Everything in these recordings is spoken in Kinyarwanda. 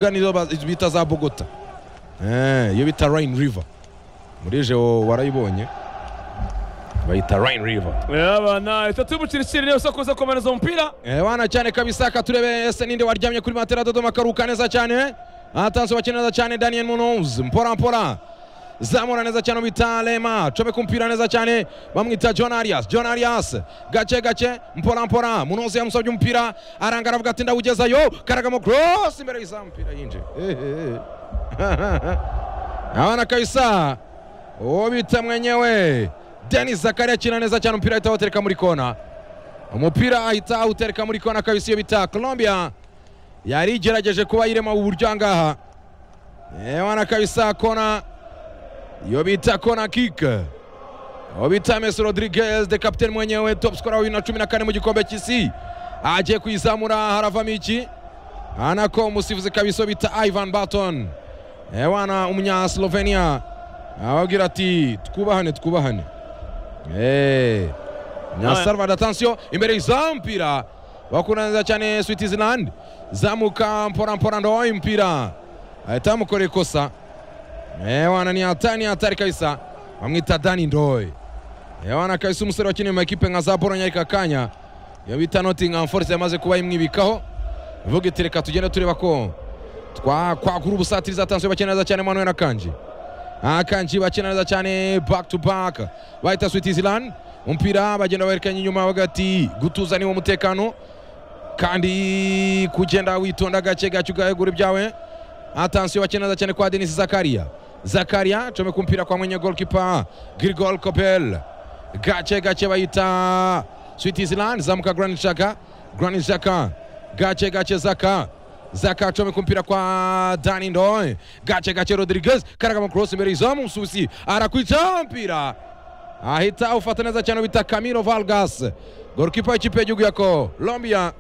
nizo bita za bogota iyo bita rayini riva muri jewo warayibonye bayita rayini riva yabana itatu y'umuciriciri niyo sakuza kumaneza umupira wana cyane kabisa ka turebe ese ninde waryamye kuri matera dodoma akaruhuka neza cyane atanze bakina neza cyane daniel munoz mpora mpora zamura neza cyane bita lema comeka umupira neza cyane bamwita john arias john arias gake gake mpora mpora munozi yamusabye umupira aranga aravuga ati ndawugezayo karagamo cross imbere y'izamu umupira yinjiye abana kabisa uwo bita mwenyewe denis zakari akina neza cyane umupira ahita awutereka muri kona umupira ahita awutereka muri kona kabisa iyo bita colombia yari igerageje kuba yirema ubu buryo ahangaha abana kabisa kona iyo bita kona kika aho bita mesi rodriguez de kapitene mwenyewe top skora wa bibiri na cumi na kane mu gikombe cy'isi agiye kuyizamura haravamo iki anako umusifuzi kabisa bita ivan baton ewana umunyaslovenia ababwira ati twubahane twubahane Eh, nyasalvada atansiyo imbere y'izamu mpira bakunda neza cyane switizilandi zamuka mpora mpora ndowaye umupira ahita bamukorera ikosa Ewana ni hatari ni hatari kabisa. Wamwita Dani Ndoy. Ewana kabisa umusore wakiniye mu ekipe nka za Bologna ariko akanya iyo bita Nottingham Forest yamaze kuba imwibikaho. Vuga iti reka tugende tureba ko twakwagura ubusatirizi atanzwe bakina neza cyane Manuel Akanji. Akanji bakina neza cyane back to back bahita Switzerland umupira bagenda baherekanya inyuma bagati gutuza niwo mutekano kandi kugenda witonda gake gake ugahegura ibyawe atansiyo bakina neza cyane kwa Denis Zakaria zakaria comeka umupira kwa mwenye golkipa grigol kopel gace gace bayita switzerland zamuka granit shaka granit shaka gace gace zaka zaka comeka umupira kwa dani ndoy gace gace rodriguez karagama cross imbere izamu mususi arakwica mpira ahita awufata neza cyane bita camilo valgas golkipa w'ikipe y'igihugu ya colombia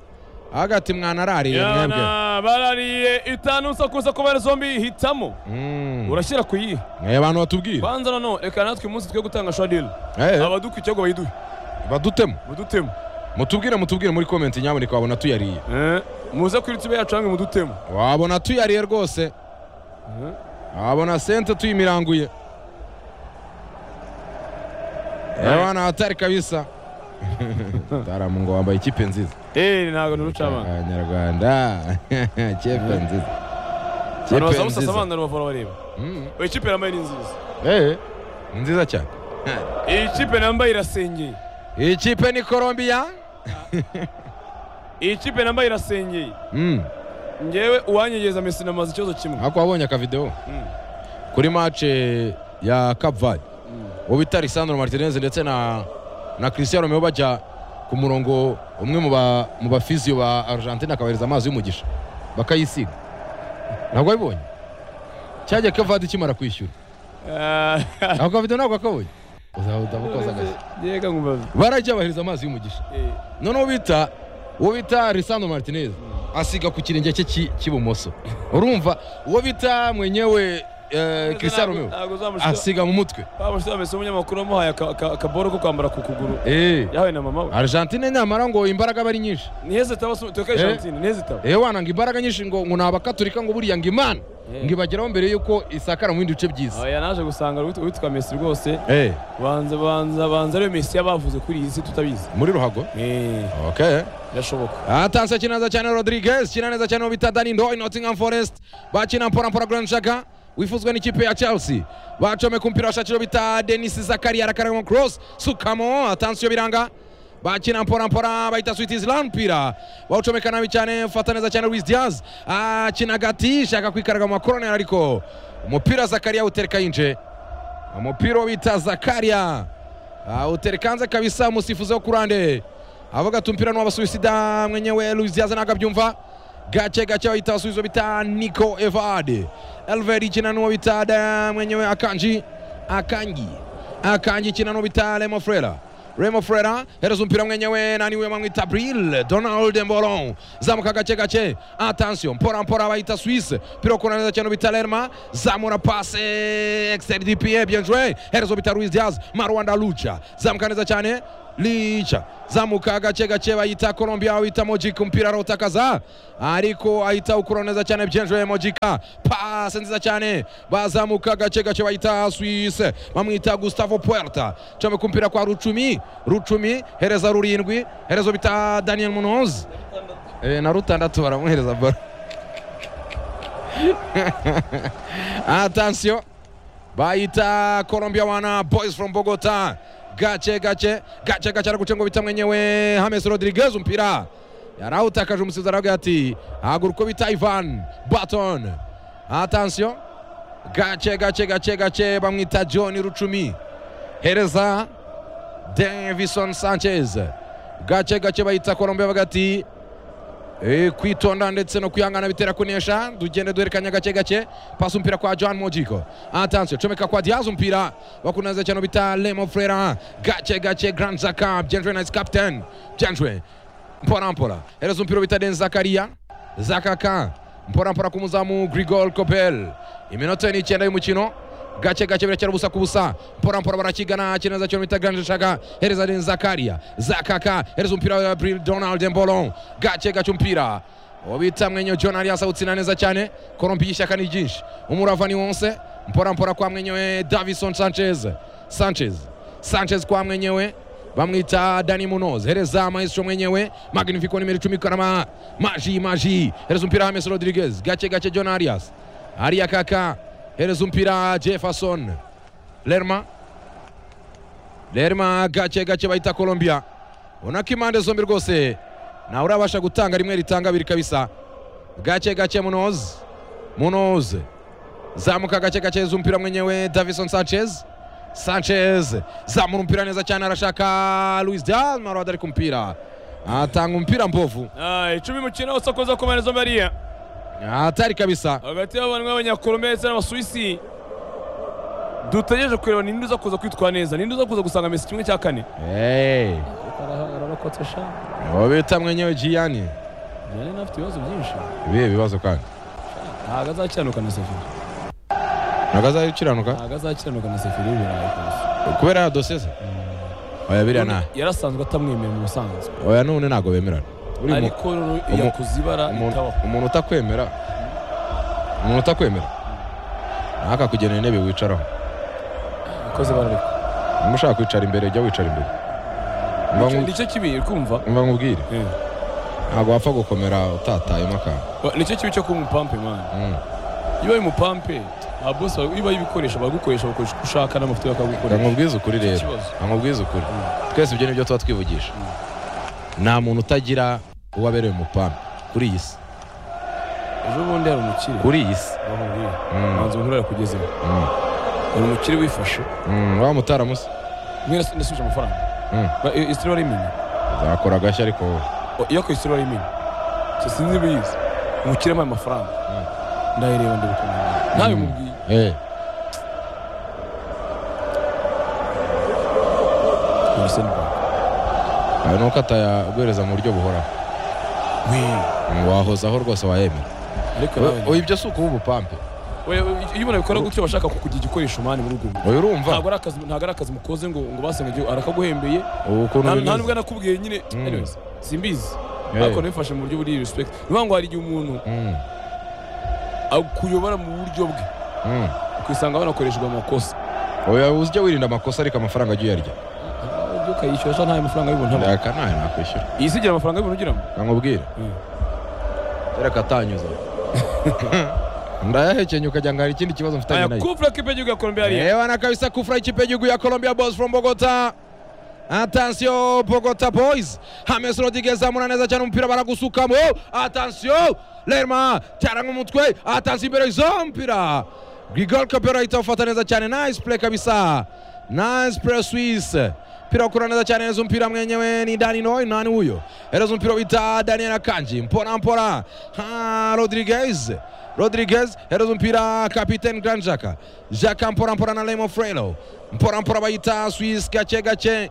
hagati mwanarariye mwebwe yabana barariye itanu sakuza kubara zombi hitamo Mm. urashyira ku yihe Eh, abantu batubwira banza nano reka natwe uyu munsi twe gutanga shadiri Eh, abadukwa icyago bayiduhe badutemo mudutemu mutubwire mutubwire muri komenti nyamuneka wabona tuyariye Eh, muze kuri tube yacu hamwe mudutemu wabona tuyariye rwose Eh. wabona sente tuyimiranguye ebana hatari kabisa taramungo wambaye ikipe nziza Eh, ntabwo ni urucamanza abanyarwanda ikipe nziza abantu ikipe bazamusasa nziza abana rubavura bareba Mm. Oya, ikipe yambaye ni nziza Eh, ni nziza cyane iyi kipe nambaye irasengeye iyi kipe ni colombia iyi kipe nambaye irasengeye Mm. ngewe uwanyegeza mesi namaze ikibazo kimwe ariko wabonye akavidewo Mm. kuri match ya Cape Verde uwo bita Lisandro Martinez ndetse na na Cristiano Romeo bajya ku murongo umwe mu ba mu bafizio ba Argentina akabahereza amazi y'umugisha bakayisiga ntabwo wabibonye cyajya Cape Verde kimara kwishyura Ah, ako kavidewo ntabwo akabonye uzaba udabukoza agashyi yega nkumva barajya bahereza amazi y'umugisha Eh, noneho bita uwo bita Lisandro Martinez asiga ku kirenge cye cy'i- cy'ibumoso urumva uwo bita mwenyewe eh, Cristiano Romeo Ntabwo uzamushira asiga mu mutwe bamushira amese umunyamakuru wamuhaye aka- aka- akaboro ko kwambara ku kuguru Eh, yahawe na mama we Argentine nyamara ngo imbaraga aba ari nyinshi ntihezita tuka Argentine ntihezita eh wana ngo imbaraga nyinshi ngo ngo nabakaturika ngo buriya ngo imana Eh. ngo ibageraho mbere y'uko isakara mu bindi bice byiza oya naje gusanga uwit- uwitwa Messi rwose eh banza banza banza ariyo Messi yabavuze kuri iyi si tutabizi muri ruhago eh okay birashoboka atanse akina neza cyane Rodriguez kina neza cyane uwo bita Dani Ndoy Nottingham Forest bakina mpora mpora Granit Xhaka wifuzwa n'ikipe ya Chelsea bacomeka umupira washakiro bita Denis Zakaria arakaragamo cross sukamo atanse iyo biranga bakina mpora mpora bahita Switzerland mpira bawucomeka nabi cyane ufata neza cyane Luis Diaz akina gati shaka kwikaraga mu makoroneri ariko umupira Zakaria utereka yinje umupira wo bita Zakaria Ah, uterekanze kabisa umusifuzi wo kurande avuga ati umupira ni w'abasuwisida mwenyewe Luis Diaz ntabwo abyumva gake gake bahita abasubizo bita Nico Evade Elveri ikina n'uwo bita da mwenyewe Akanji Akangi Akanji ikina n'uwo bita Remo Frera Remo Frera hereza umupira mwenyewe nani we bamwita Bril Donald Mboron zamuka gake gake attention mpora mpora bahita Swiss piro kona neza cyane bita Lerma zamura passe externe du pied bien joué hereza bita Luis Diaz Marwanda Lucha zamuka neza cyane lica zamuka agace gake bayita colombia awita mojika umupira arawutakaza ariko ahita awukuraho neza cyane byinjiye mojika pasi nziza cyane bazamuka agace gake bayita swise bamwita gustavo puerta comeka umupira kwa rucumi rucumi hereza rurindwi herezo bita daniel munozi Eh, na rutandatu baramuhereza baro atansiyo bayita colombia wana boys from bogota gace gace gace gace araguce ngo bita mwenyewe hames rodriguez umupira yarawutakaje umusizi aravuga ati hagura uko bita ivan baton atansiyo gace gace gace gace bamwita john rucumi hereza davison sanchez gace gace bayita colombia bavuga ati Eh, kwitonda ndetse no kwihangana bitera kunesha tugende duhererekanya gake gake pasi umupira kwa john mojiko atansiyo comeka kwa diaz umupira bakuneze cyane bita lemo frera gake gake grand zaka byenjwe na captain byenjwe mpora mpora hereza umupira bita den zakaria zakaka mpora mpora ku muzamu grigol copel iminota ni icyenda y'umukino gake gake birakera ubusa ku busa mpora mpora barakigana kineza cyo bita Grande Shaka hereza den Zakaria Zakaka hereza umupira wa Bril Donald Mbolo gake gake umupira obita mwenyo John Arias awutsina neza cyane Colombia ishyaka ni ryinshi umurava ni wonse mpora mpora kwa mwenyewe Davison Sanchez Sanchez Sanchez kwa mwenyewe bamwita Dani Munoz hereza maestro mwenyewe magnifico nimero 10 karama maji maji hereza umupira James Rodriguez gake gake John Arias Aria kaka hereza umupira jefferson lerma lerma gake gake bahita colombia ubona ko impande zombi rwose nawe urabasha gutanga rimwe ritanga abiri kabisa gake gake munoze munoze zamuka gake gake hereza umupira mwenyewe davison sanchez sanchez zamura umupira neza cyane arashaka luis dalma arada ari ku mupira atanga umupira mbovu Ah, icumi mukino usokoza ku mpande zombi hariya atari kabisa hagati y'abantu b'abanyakolombiya ndetse n'abasuwisi dutegereje kureba ninde uza kuza kwitwara neza ninde uza kuza gusanga mesi kimwe cya kane hey. arabakotesha uwo bita mwenyewe giyani jyane n'afite ibibazo byinshi ibihe bibazo kandi ntabwo azakiranuka na sefiri ntabwo azabikiranuka ntabwo azakiranuka na sefiri w'ibirayi rwose kubera ya dosiye se oya biriya nta yarasanzwe atamwemera mu busanzwe oya none ntabwo bemerana Uri mu- ariko rero umu- yakoze ibara umuntu- ritabaho umuntu utakwemera umuntu utakwemera ntakakugenera intebe wicaraho yakoze ibara ariko niba ushaka kwicara imbere jya wicara imbere Mba nku- nicyo kibi uri kumva mba nkubwire Eh. ntabwo wapfa gukomera utatayemo akantu Wa- nicyo kibi cyo kuba umupampe mwana Mm. iyo uri umupampe nta bose ba- iyo ubaye ibikoresho bagukoresha bakoresha uko ushaka n'amafuti Reka bakagukoresha nkubwize ukuri rero Ikibazo. Reka nkubwize ukuri twese ibyo nibyo tuba twivugisha nta muntu utagira uwo abereye umupampe kuri iyi si ejo bundi hari umukire kuri iyi si bamubwira Mm. manzi nkuru yakugezeho Mm. hari umukire wifashe Mm, wa mutaramusi mwene nasubije amafaranga Mm. Ba- i- isitiri wari imini zakora agashya ariko wowe O, iyo ku isitiri wari imini so sinzi ibiyizi umukire ampaye amafaranga ndayireba ndabikunda ntawe mubwiye Eh, umuseni ayo ni uko atayaguhereza mu buryo buhoraho we wahozaho rwose wayemera ariko We- nawe oya ibyo si ukuba ubupampe Oya, oya, iyo umuntu abikora gutyo bashaka kukugira igikoresho mani muri ubwo buryo oya urumva ntabwo ari akazi ntabwo ari akazi mukoze ngo ngo basenga arakaguhembeye ubu ukuntu nta nta bimeze nubwo nakubwiye nyine Mm. anyways simbizi Eh, ariko nabifashe mu buryo buri respect ni ukuvuga ngo hari igihe umuntu mm, akuyobora mu buryo bwe mm. ukisanga banakoreshejwe amakosa oya ujya wirinda amakosa ariko amafaranga ajya uyarya ibyo ukayishyura cyangwa ntayo mafaranga y'ubuntu aba ndaka ntayo nakwishyura iyi si igira amafaranga y'ubuntu ugiramo nkakubwira kera katanyuza ndayahekenya ukajya ngo hari ikindi kibazo mfitanye aya nayo kufura k'ipe gihugu ya Colombia hariya Ewana kabisa kufra ikipe y'igihugu ya Colombia Boys from Bogota. Atansiyo Bogota Boys. James Rodriguez amura neza cyane umupira baragusukamo. Atansiyo Lerma cyaranga umutwe. Atansiyo imbere z'umupira. Grigol Capera itafata neza cyane. Nice play kabisa. Nice play Swiss. Mpira ukura neza cyane neza umupira mwenyewe ni Dani Noy nani huyo? Hereza umupira bita Daniel Akanji. Mpora mpora. Ha Rodriguez. Rodriguez hereza umupira kapiteni Grand Jaka Jaka mpora mpora na Lemo Frelo mpora mpora bayita Swiss gake gake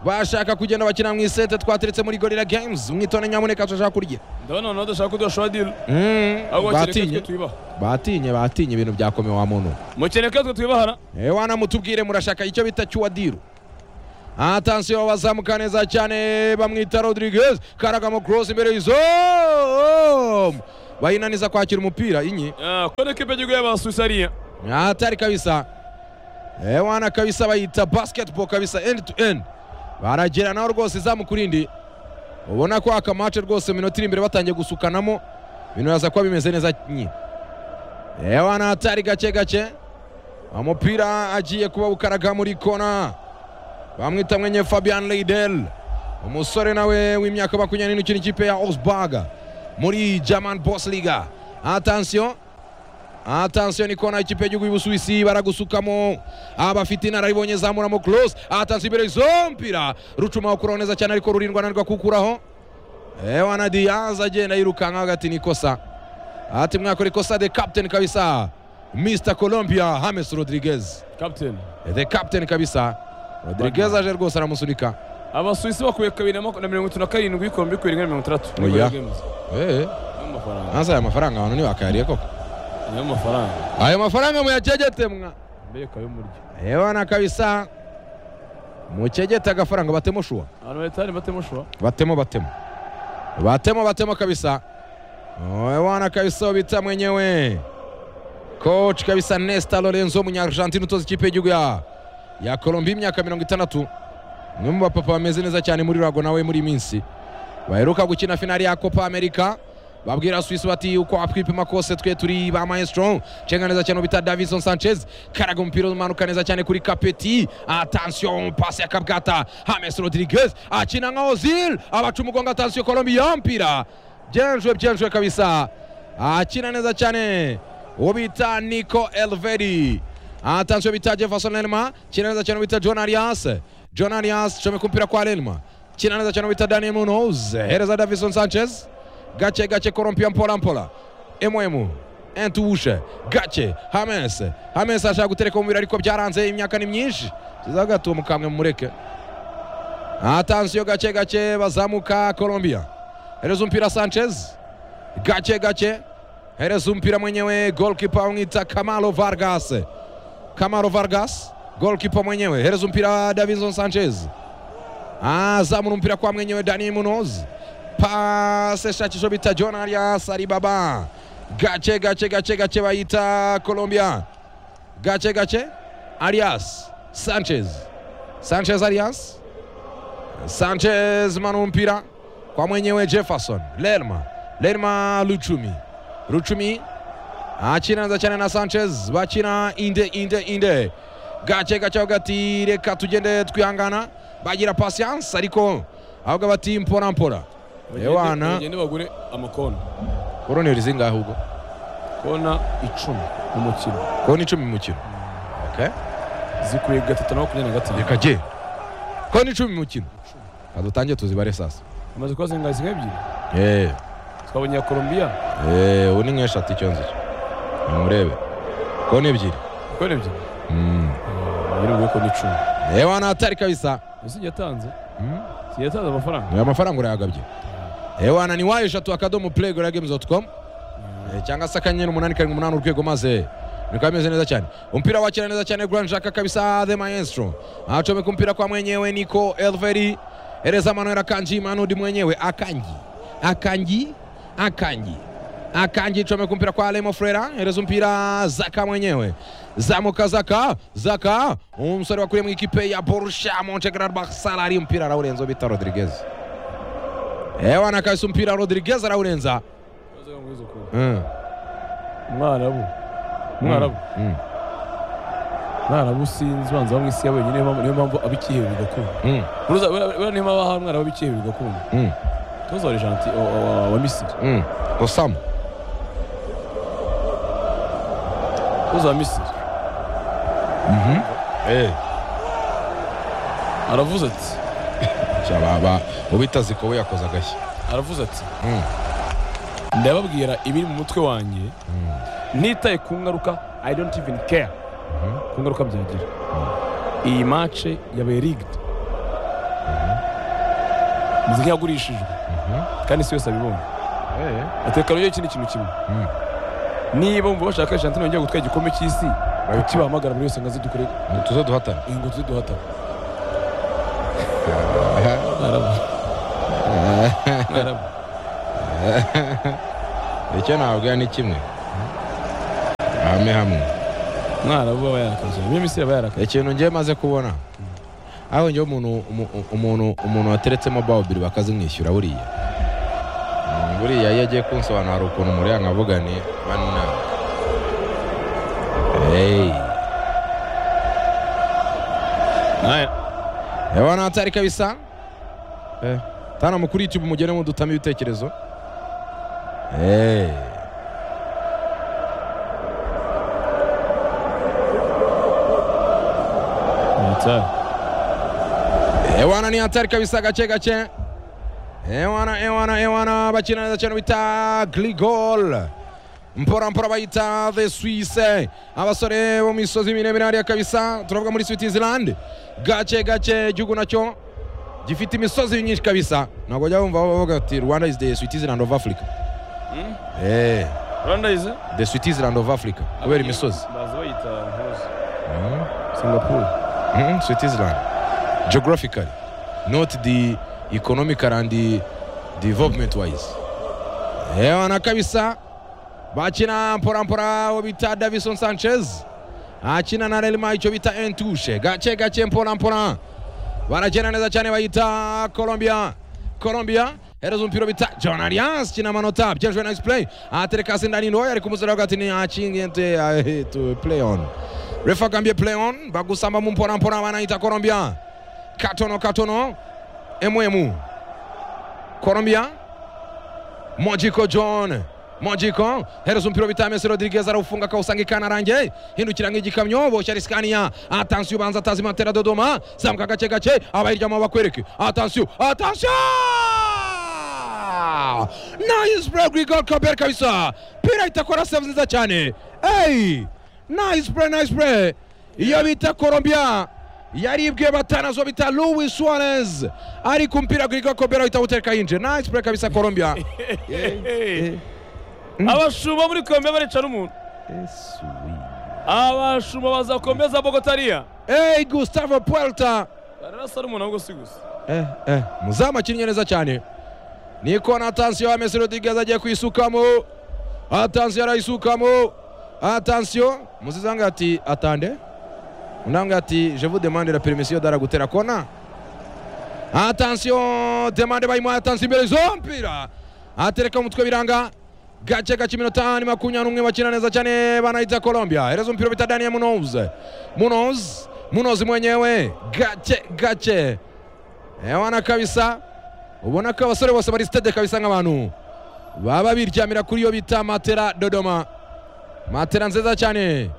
bashaka kugenda bakina mu isete twateretse muri Gorilla Games mwitone nyamuneka turashaka kurya ndabona abantu badashaka kudushora dili Mm, ahubwo kereka twe batinye tubibaha batinye batinye ibintu byakomeye wa muntu mukeneka twe twibahara ewana mutubwire murashaka icyo bita cyuwadiru atansiyo bazamuka neza cyane bamwita rodriguez karagamo cross imbere y'izo bayinaniza kwakira umupira inyi Ah, Kone kipe y'igihugu y'abasuwisi hariya hatari kabisa Eh, wana kabisa bayita basketball kabisa end to end barageranaho rwose izamu ku rindi ubona ko aka match rwose mu minota iri imbere batangiye gusukanamo ibintu biraza kuba bimeze neza nyine Eh, wana hatari gake gake umupira agiye kuba bukaraga muri kona bamwita mwenye Fabian Leidel umusore nawe w'imyaka makumyabiri n'ikenda ikipe ya Augsburg muri German Bundesliga attention Atansiyo ni kona ikipe y'igihugu y'Ubusuwisi baragusukamo abafite inararibonye zamuramo close atansiyo imbere zompira rucuma ukuraho neza cyane ariko rurindwa ananirwa kukuraho ewana Diaz agenda yirukanka hagati nikosa ati mwakora ikosa the captain kabisa Mr Colombia James Rodriguez kapiteni the captain kabisa Rodriguez aje rwose aramusunika abasuwisi bakuye kabiri na maku- na mirongo itatu na karindwi ku bihumbi bibiri na mirongo itandatu Oya. Games. eh y'amafaranga asa aya mafaranga abantu ntiwakayariye koko y'amafaranga ayo mafaranga muyacegete mwa mbere kayo murya ewana kabisa mucegete agafaranga batemo shuwa abantu bahita batemo shuwa batemo batemo batemo batemo kabisa Oe wana kabisa bita mwenyewe coach kabisa Nesta Lorenzo Munyargentine utoza ikipe y'igihugu ya ya Colombia imyaka mirongo itandatu umwe mu bapapa bameze neza cyane muri Rago nawe muri iyi minsi baheruka gukina finali ya Copa America babwira Swiss bati uko atwipima kose twe turi ba maestro cenga neza cyane bita Davison Sanchez karaga umupira umanuka neza cyane kuri Kapeti attention passe ya Kabgata James Rodriguez akina nka Ozil abaca umugongo attention Colombia mpira byenjwe byenjwe kabisa akina neza cyane uwo bita Nico Elvedi attention bita Jefferson Lenma kina neza cyane bita John Arias John Arias comeka umupira kwa Lenma kina neza cyane bita Daniel Munoz hereza Davison Sanchez gace gace korompia mpola mpola emwemu entubushe gace hames hames ashaka gutereka umubiri ariko byaranze imyaka ni myinshi kiza gatuwo mukamwe mumureke atansiyo gace gace bazamuka colombia hereza umupira sanchez gace gace hereza umupira mwenyewe golkipa umwita kamalo vargas kamalo vargas golkipa mwenyewe hereza umupira davinson sanchez azamura umupira kwa mwenyewe dani munoz pase shakisho bita john arias aribaba gace gace gace gace bayita colombia gace gace arias sanchez sanchez arias sanchez manu umupira kwa mwenyewe jefferson lerma lerma luchumi luchumi achinanza cyane na sanchez bakina inde inde inde gace gace avuga ati reka tugende twihangana bagira patience ariko avuga bati mpora mpora Ewana. bagende bagure amakona koroneri zingahe ubwo kona icumi mu mukino kona icumi mu mukino okay. zikuye gatatu na makumyabiri na gatanu reka je kona icumi mu mukino kadutange tuzibare sasa amaze kuba zingahe zingahe ebyiri Eh, twabonye iya Colombia eh, ubu ni nk'eshatu icyo nzi nimurebe kona ebyiri kona ebyiri Mm. yirubwiye kona icumi ewa natari kabisa ese igihe yatanze Mm. igihe yatanze amafaranga aya mafaranga urayagabye ewana ni wayo eshatu akadomo play gora games dot com Eh, cyangwa se akanyenyeri umunani karindwi umunani urwego maze bikaba bimeze neza cyane umupira wakira neza cyane grand jaka kabisa the maestro acomeka umupira kwa mwenyewe niko elveri ereza manuel akanji manudi mwenyewe akanji akanji akanji akanji comeka umupira kwa lemo frera ereza umupira zaka mwenyewe zamuka zaka zaka umusore wakuriye mu ikipe ya borussia monchengladbach sala ari umupira arawurenzaho bita rodriguez ewana kabisa umupira rodriguez arawurenza Mm. umwarabu umwarabu Mm. umwarabu sinzi banza bamwe isi ya wenyine niyo mpamvu- niyo mpamvu abikihebe bigakunda Mm. Uruza- buriya- buriya niyo mpamvu aha umwarabu abikihebe bigakunda Mm. tuzi wa Argenti- wa- wa- wa- wa misiri Mm. Osam. tuzi wa misiri Eh. aravuze ati Cyababa ubita zikowe yakoze agashya. aravuze ati Mm. ndababwira ibiri mu mutwe wanjye ntitaye ku ngaruka i don't even care ku ngaruka byagira iyi mace yabaye rigged nzi nk'iyagurishijwe kandi isi yose abibonye Eh. atekana iyo kindi kintu kimwe Mm. niba bumva bashaka Argentine bongera gutwara igikombe cy'isi kuki bahamagara buri wese ngo aze dukore Tuzo duhatana. ngo tuze duhatane araba icyo ntabwo ni kimwe hamwe hamwe mwarabu aba yarakaje niyo minsi aba yarakaje ikintu ngiye maze kubona aho ngewe umuntu umu- umuntu umuntu wateretsemo bawubiri bakazimwishyura buriya Mm, buriya iyo agiye kunsobanura hari ukuntu muri nkavuga ni bana hey. Naya, ewana hatari kabisa Eh, tana mukuri youtube mugene mudutamo ibitekerezo hey. nitari ewana ni hatari kabisa gace gace ewana ewana ewana bakina neza cyane bita grigol mpora mpora bayita the swisse abasore bo mu misozi miremire hariya kabisa turavuga muri switzerland gace gace igihugu nacyo gifite imisozi myinshi kabisa ntabwo jya wumva bavuga ati rwanda is the switzerland of africa Eh, rwanda izi the switzerland of africa kubera imisozi bazi bayita ntuzi Mhm. singapore Mhm, Switzerland. Geographically, not the economical and the development wise. Ewana kabisa bakina mpora mpora uwo bita Davison Sanchez akina na Real Madrid icyo bita Entushe gace gace mpora mpora barakina neza cyane bayita Colombia Colombia hereza umupira bita John Arias kina amanota byejwe na play atereka sindani ndoya ari kumuzera hagati ni achingente ah, to play on refa agambye play on bagusamba mu mpora mpora banayita Colombia katono katono emwemu Colombia Mojiko John Mojiko hereza umupira bita Messi Rodriguez arawufunga akawusanga ikanarange hindukira nk'igikamyo boshya risikaniya atansiyo ubanza atazima atera Dodoma zamuka gake gake abayiryamo bakwereke atansiyo atansiyo Nice play Grigol Kabel kabisa pira itakora save nziza cyane hey nice play nice play iyo bita Colombia yaribwiye batanazo bita Luis Suarez ari kumpira Grigol Kabel ahita awutereka yinje nice play kabisa Colombia abashumba muri kombe barica n'umuntu abashumba bazakomeza bogotariya Hey, Gustavo Puerta bararasa n'umuntu ahubwo si gusa muzamu akinnye neza cyane ni kona atansiyo ya Messi Rodriguez agiye kuyisukamo atansiyo arayisukamo atansiyo musizi anga ati atande undi anga ati je vous demande la permission dara gutera kona atansiyo demande bayimuhaye atansiyo imbere zompira atereka umutwe biranga gace gace iminota ni makumyabiri n'umwe bakina neza cyane banahita Colombia hereza umupira bita Daniel Munoz Munoz Munoz mwenyewe gace gace ewana kabisa ubona ko abasore bose bari sitade kabisa nk'abantu baba biryamira kuri iyo bita matera dodoma matera nziza cyane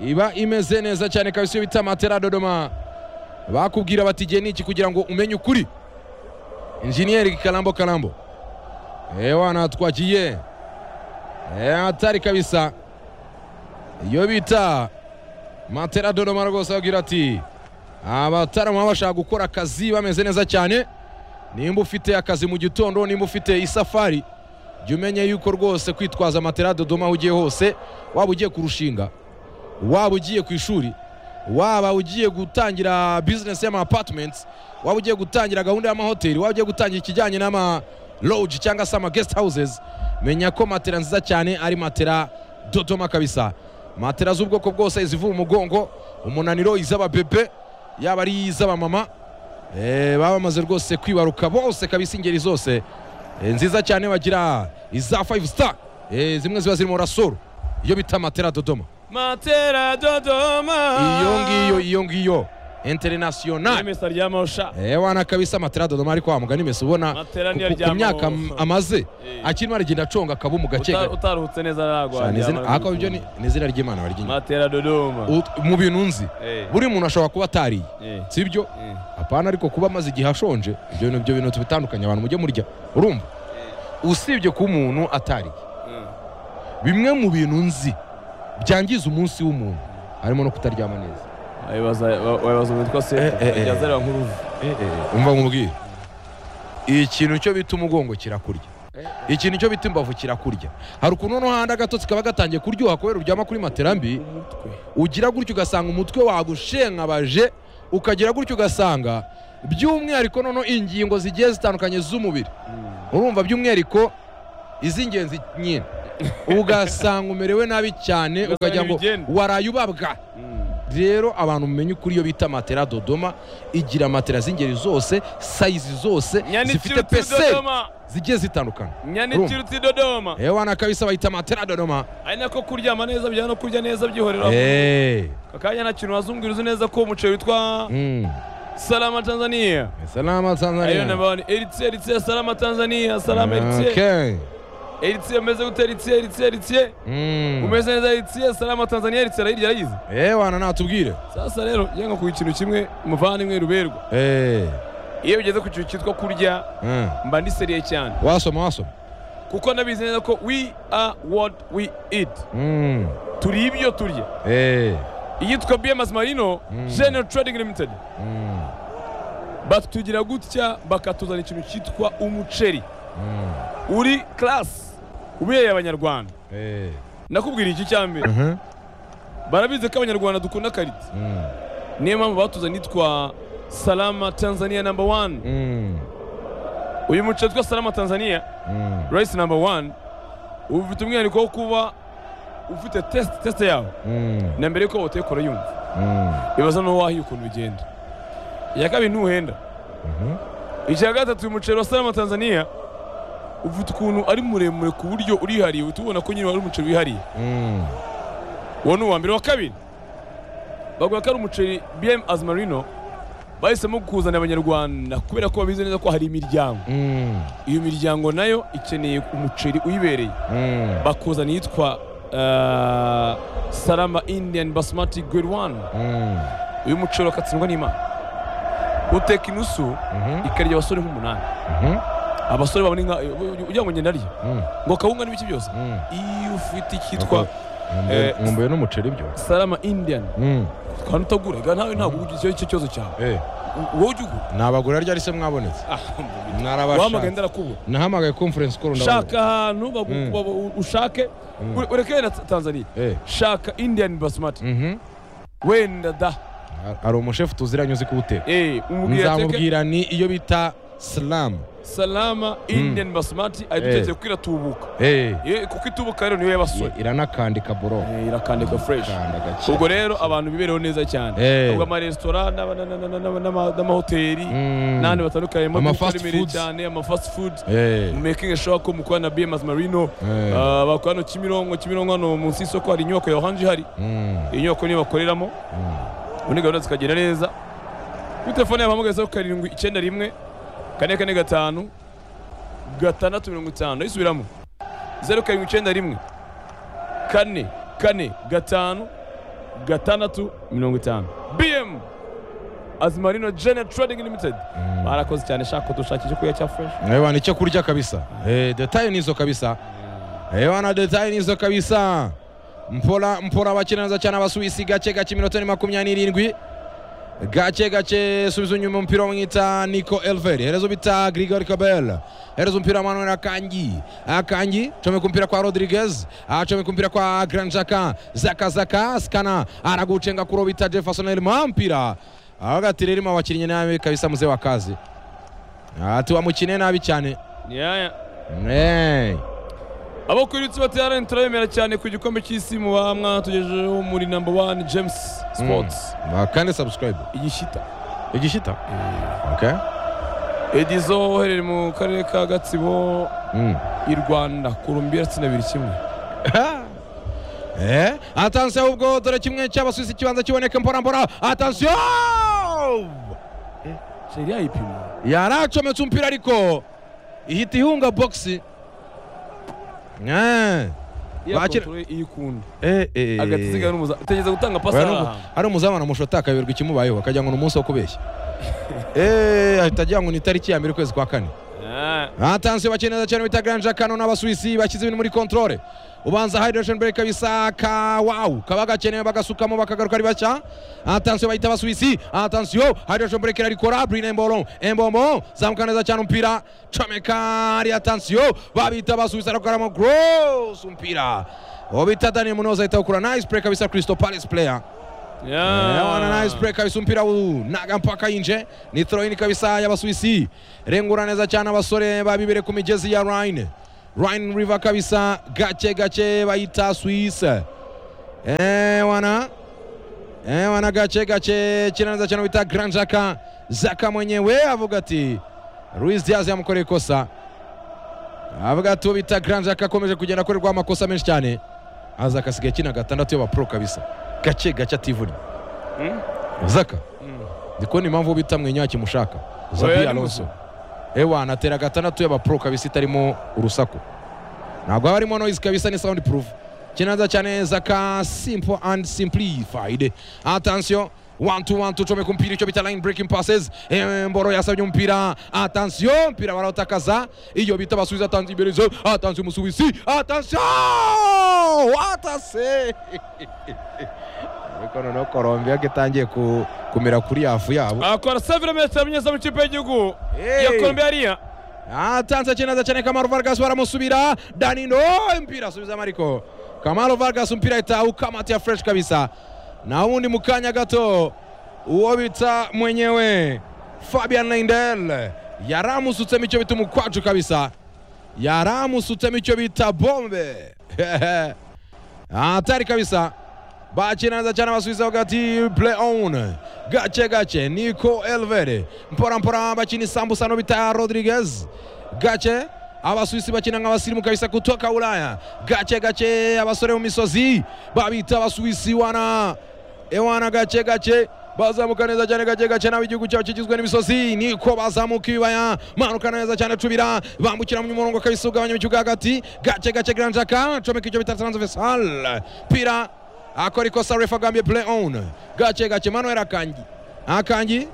iba imeze neza cyane kabisa iyo bita matera dodoma bakubwira bati igihe ni iki kugira ngo umenye ukuri injeniyeri karambo karambo ewana twagiye Eh, hatari kabisa iyo bita matera dodoma rwose babwira ati abataramu baba bashaka gukora akazi bameze neza cyane nimba ufite akazi mu gitondo nimba ufite isafari jya umenya yuko rwose kwitwaza matera dodoma aho ugiye hose waba ugiye kurushinga waba ugiye ku ishuri waba ugiye gutangira bizinesi y'ama apatimenti waba ugiye gutangira gahunda y'amahoteli waba ugiye gutangira ikijyanye n'ama loji cyangwa se ama gesiti hawuzezi menya ko matera nziza cyane ari matera dodoma kabisa matera z'ubwoko bwose izivuye umugongo umunaniro iz'ababebe yaba ari iz'abamama Eh, baba bamaze rwose kwibaruka bose kabisa ingeri zose Eh, nziza cyane bagira iza 5 star Eh, zimwe ziba ziri mu rasoro iyo bita matera dodoma matera dodoma iyo ngiyo iyo ngiyo international imesa rya mosha ewana kabisa matera dodoma ariko wa mugani mesi ubona Matera ku- niyo ku- ku aryamaho. myaka am- amaze Eh. akirimo aragenda aconga akabumu gake Uta- utaruhutse neza aragwa ako ibyo ni ni izina ry'imana baryinyuma matera dodoma mu bintu nzi Eh, buri muntu ashobora kuba atariye eh, sibyo eh. apana ariko kuba amaze igihe ashonje ibyo bintu ibyo bintu tubitandukanye abantu mujye murya urumva usibye kuba umuntu atariye Mm. bimwe mu bintu nzi byangiza umunsi w'umuntu harimo no kutaryama neza wabibaza wa- wabibaza umuntu witwa se Eh, eh, eh. yazareba nk'uruvu umva nkubwire ikintu cyo bita umugongo kirakurya ikintu cyo bita imbavu kirakurya hari ukuntu no handa agatotsi kaba gatangiye kuryoha kubera uryama kuri matera mbi umutwe ugira gutyo ugasanga umutwe wagushenkabaje ukagira gutyo ugasanga by'umwihariko noneho ingingo zigiye zitandukanye z'umubiri urumva by'umwihariko iz'ingenzi nyine ugasanga umerewe nabi cyane Ugasanga ukagira ngo ntibigenda. waraye ubabwa rero abantu mumenye ukuri iyo bita matera dodoma igira matera z'ingeri zose sayizi zose zifite nyanikiruti pese dodoma zigiye zitandukana Urumva? nyanikiruti dodoma yewe nakabisa bayita matera dodoma ari nako kuryama neza bijyana no kurya neza byihorera Eh, akanya nta kintu wazungura uzi neza ko umuceri witwa mm. salama tanzania salama ariyo tanzania namba wani eritie eritie salama tanzania salama eritie Okay. eritie umeze gute eritie eritie eritie Mm. umeze neza eritie salama tanzania eritie arayirya arayizi Eh, wana natubwire sasa rero yanga ku ikintu kimwe muvandimwe ruberwa Eh, iyo ugeze ku kintu cyitwa kurya mm. mba ndiseriye cyane wasoma wasoma kuko nabizi neza ko we are what we eat Mm. turi ibyo turya Eh, iyitwa bms marino Mm. general trading limited mm. batugira gutya bakatuzana ikintu cyitwa umuceri Mm. uri class ubereye abanyarwanda Eh. nakubwira iki cya mbere Mhm. barabizi ko abanyarwanda dukunda karite Mm. niyo mpamvu batuzanye itwa salama tanzania number one Mm. uyu muceri witwa salama tanzania Mm. rice number one uba ufite umwihariko wo kuba ufite test test yawo Mm. na mbere yuko wawutekora yumva Mm. ibaza n'uwo wahiye ukuntu bigenda iya kabiri ntuhenda Mhm. icya gatatu uyu muceri wa salama tanzania ufite ukuntu ari muremure ku buryo urihariye uhita ubona ko nyine wari umuceri wihariye Mm. uwo ni uwa mbere wa kabiri bavuga ko ari umuceri bm azmarino bahisemo kuzanira abanyarwanda kubera ko babizi neza ko hari imiryango Mm. iyo miryango nayo ikeneye umuceri uyibereye Mm. bakuzana iyitwa eh, salama indian basmati grade one Mm. uyu muceri wakatsindwa n'imana uteka inusu Mhm. ikarya abasore nk'umunani Mhm. abasore babona inka ugira ngo ngenda arya Mm. ngo kawunga n'ibiki byose Mm. iyo ufite icyitwa Nkumbuye- Eh, nkumbuye n'umuceri byo salama indian Mm. kandi utagura nawe ntabwo ugira icyo- icyo kibazo cyawe Eh, wowe ujya ugura nabagura ryari se mwabonetse Ah, wahamagaye narabashaka ndarakubura nahamagaye conference call ndabona. shaka ahantu bagu- Mm. babu- ushake Mm. ure- ureke wenda tanzania Eh. shaka indian basmati Mhm. wenda da hari umushefu tuziranye uzi kuwuteka Eh, umubwira ateke nzamubwira ni iyo bita silamu salama indian basmati Eh. ayidutekeye kuko iratubuka Eh, kuko itubuka rero niyo y'abasore iranakandika boro Eh, irakandika fresh Kanda gake. ubwo rero abantu bibereho neza cyane Eh. ubwo amaresitora n'aba- na- na- na- na- n'ama- n'amahoteli Mm. n'ahandi batandukanye mu Ama maduka fast aremereye foods. cyane ama fast food Eh. mu making sure ko mukorana na bms marino Eh. Ah, bakora hano kimironko kimironko hano munsi y'isoko hari inyubako ya oranje ihari Mm. iyi nyubako niyo bakoreramo Mm. ubundi gahunda zikagenda neza kuri telefone yabo hamagaza karindwi icyenda rimwe kane kane gatanu gatandatu mirongo itanu ayisubiramo zeru karindwi icyenda rimwe kane kane gatanu gatandatu mirongo itanu bm azimarino jene trading limited barakoze cyane shaka dushakisha kuya cya fresh Ewa ni cyo kurya kabisa. Eh, detail nizo kabisa. Ewa na detail nizo kabisa. Mpora mpora bakina neza cyane abasuwisi gake gake iminota ni makumyabiri n'irindwi. Gake gake subiza inyuma umupira wamwita Nico Elveri. Herezo bita Grigori Kabel. Herezo mpira Manuel Akanji. Akanji chome kumpira kwa Rodriguez. Achome kumpira kwa Grand Zaka. Zaka Zaka skana araguchenga kurobita Jefferson Elma mpira. Agatirerima abakinnyi nawe kabisa muzee wa kazi. Ah, tiwamukine nabi cyane yaya Eh, abo kuri utsi baterane turabemera cyane ku gikombe cy'isi mu bamwa tugejejeho muri number one james sports ah, kandi subscribe igishita igishita okay edizo uherereye mu karere ka gatsibo mm. i rwanda kurumbi abiri kimwe eh atansiyo ubwo dore kimwe cy'abasuwisi kibanza kiboneka mbora mbora atansiyo sheri yayipima yaracometse umupira ariko ihita ihunga boxi Eh, iya Bakira- kontrole iyo ikunda eh, eh. hagati zigana n'umuza utegeza gutanga pasi Oya, aha nubu- hantu ari umuzamu anamushota akayoberwa ikimubayeho akagira ngo ni umunsi wo kubeshya Eh, ahita agira ngo ni itariki ya mbere ukwezi kwa kane Ah, atansiyo bakina neza cyane bita Grand Jacano n'abasuwisi bashyize ibintu muri controle ubanza hydration break kabisa ka wow kaba gakenewe bagasukamo bakagaruka ari bashya atansiyo bahita abasuwisi atansiyo hydration break irarikora Brine Mbolo Embombo zamuka neza cyane umupira comeka ari atansiyo babita abasuwisi arakoramo gross umupira uwo bita Daniel Munoza ahita awukura nice play kabisa Crystal Palace player Eh, wana nice play kabisa umupira unaga mpaka inje ni throw in kabisa y'abasuwisi rengura neza cyane abasore babibere ku migezi ya Rhine Rhine River kabisa gace gace bayita Swiss eh wana eh wana gace gace kina neza cyane bita Grand Jaka Zaka mwenyewe avuga ati Luis Diaz yamukoreye ikosa avuga ati uwo bita Grand Jaka akomeje kugenda akorerwa amakosa menshi cyane aza akasigaye kina gatandatu y'abapro kabisa gace gace ativuna Mm. zaka Mm. ndi kubona impamvu bita mwenya kimushaka Oya, zabi ni alonso muzima. ewa anatera gatandatu y'abapro kabisa itarimo urusaku ntabwo haba harimo noise kabisa ni sound proof kinaza cyane zaka simple and simplified attention one to one tucome ku mpira icyo bita line breaking passes Eh, mboro yasabye umupira attention umupira barawutakaza iyo bita basubiza atanze imbere atanze umusubizi attention watase ariko noneho korombiya ko itangiye ku- kumera kuri yafu yabo akora savire metero binyuze mu ikipe y'igihugu ya Hey. colombia atanze cheneza chane kamaro vargas waramusubira danino mpira asubiza mariko kamaro vargas mpira itaukamata fresh kabisa na undi mukanya gato uwo bita mwenyewe fabian lindel yaramusutsemo icyo bita umukwacu kabisa yaramusutsemo icyo bita bombe hatari kabisa bakinanza cyane abasubiza bavuga ati play on gace gace niko elvere mpora mpora bakina isambusa no bita rodriguez gace abasuwisi bakina nk'abasirimu kabisa kutoka ulaya gace gace abasore mu misozi babita abasuwisi wana ewana gace gace bazamuka neza cyane gace gace nawe igihugu cyabo kigizwe n'imisozi niko bazamuka ibibaya manuka neza cyane cubira bambukira mu murongo kabisa ugabanya mu kibuga hagati gace gace granjaka comeka icyo bita transversal pira akora ikosa refa agambye play on gace gace manuel akangi akangi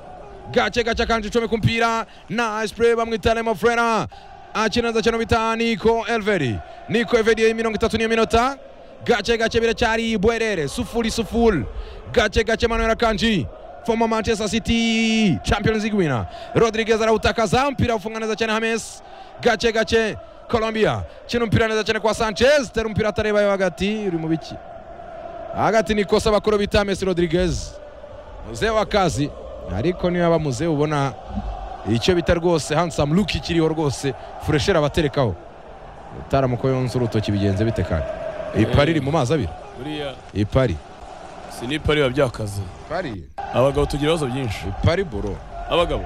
gace gace akanji comeka umupira nice play bamwita lemo frera akinanza cyane bita niko elveri niko elveri mirongo itatu niyo minota gace gace biracyari bwerere sufuri sufuri gace gace manuel akanji former manchester city champions league winner rodriguez arawutakaza mpira ufunga neza cyane hames gace gace colombia kino mpira neza cyane kwa sanchez tera umupira atareba yo hagati uri mu biki hagati ni kosa bakuru bita hames rodriguez muzee w'akazi ariko niyo yaba muzee ubona icyo bita rwose handsome look ikiriho rwose furesheri abaterekaho utaramuko yonze urutoki bigenze bite kandi iyi pari iri mu mazi abiri buriya iyi pari si n'ipari biba byakaze pari abagabo tugira ibibazo byinshi pari boro abagabo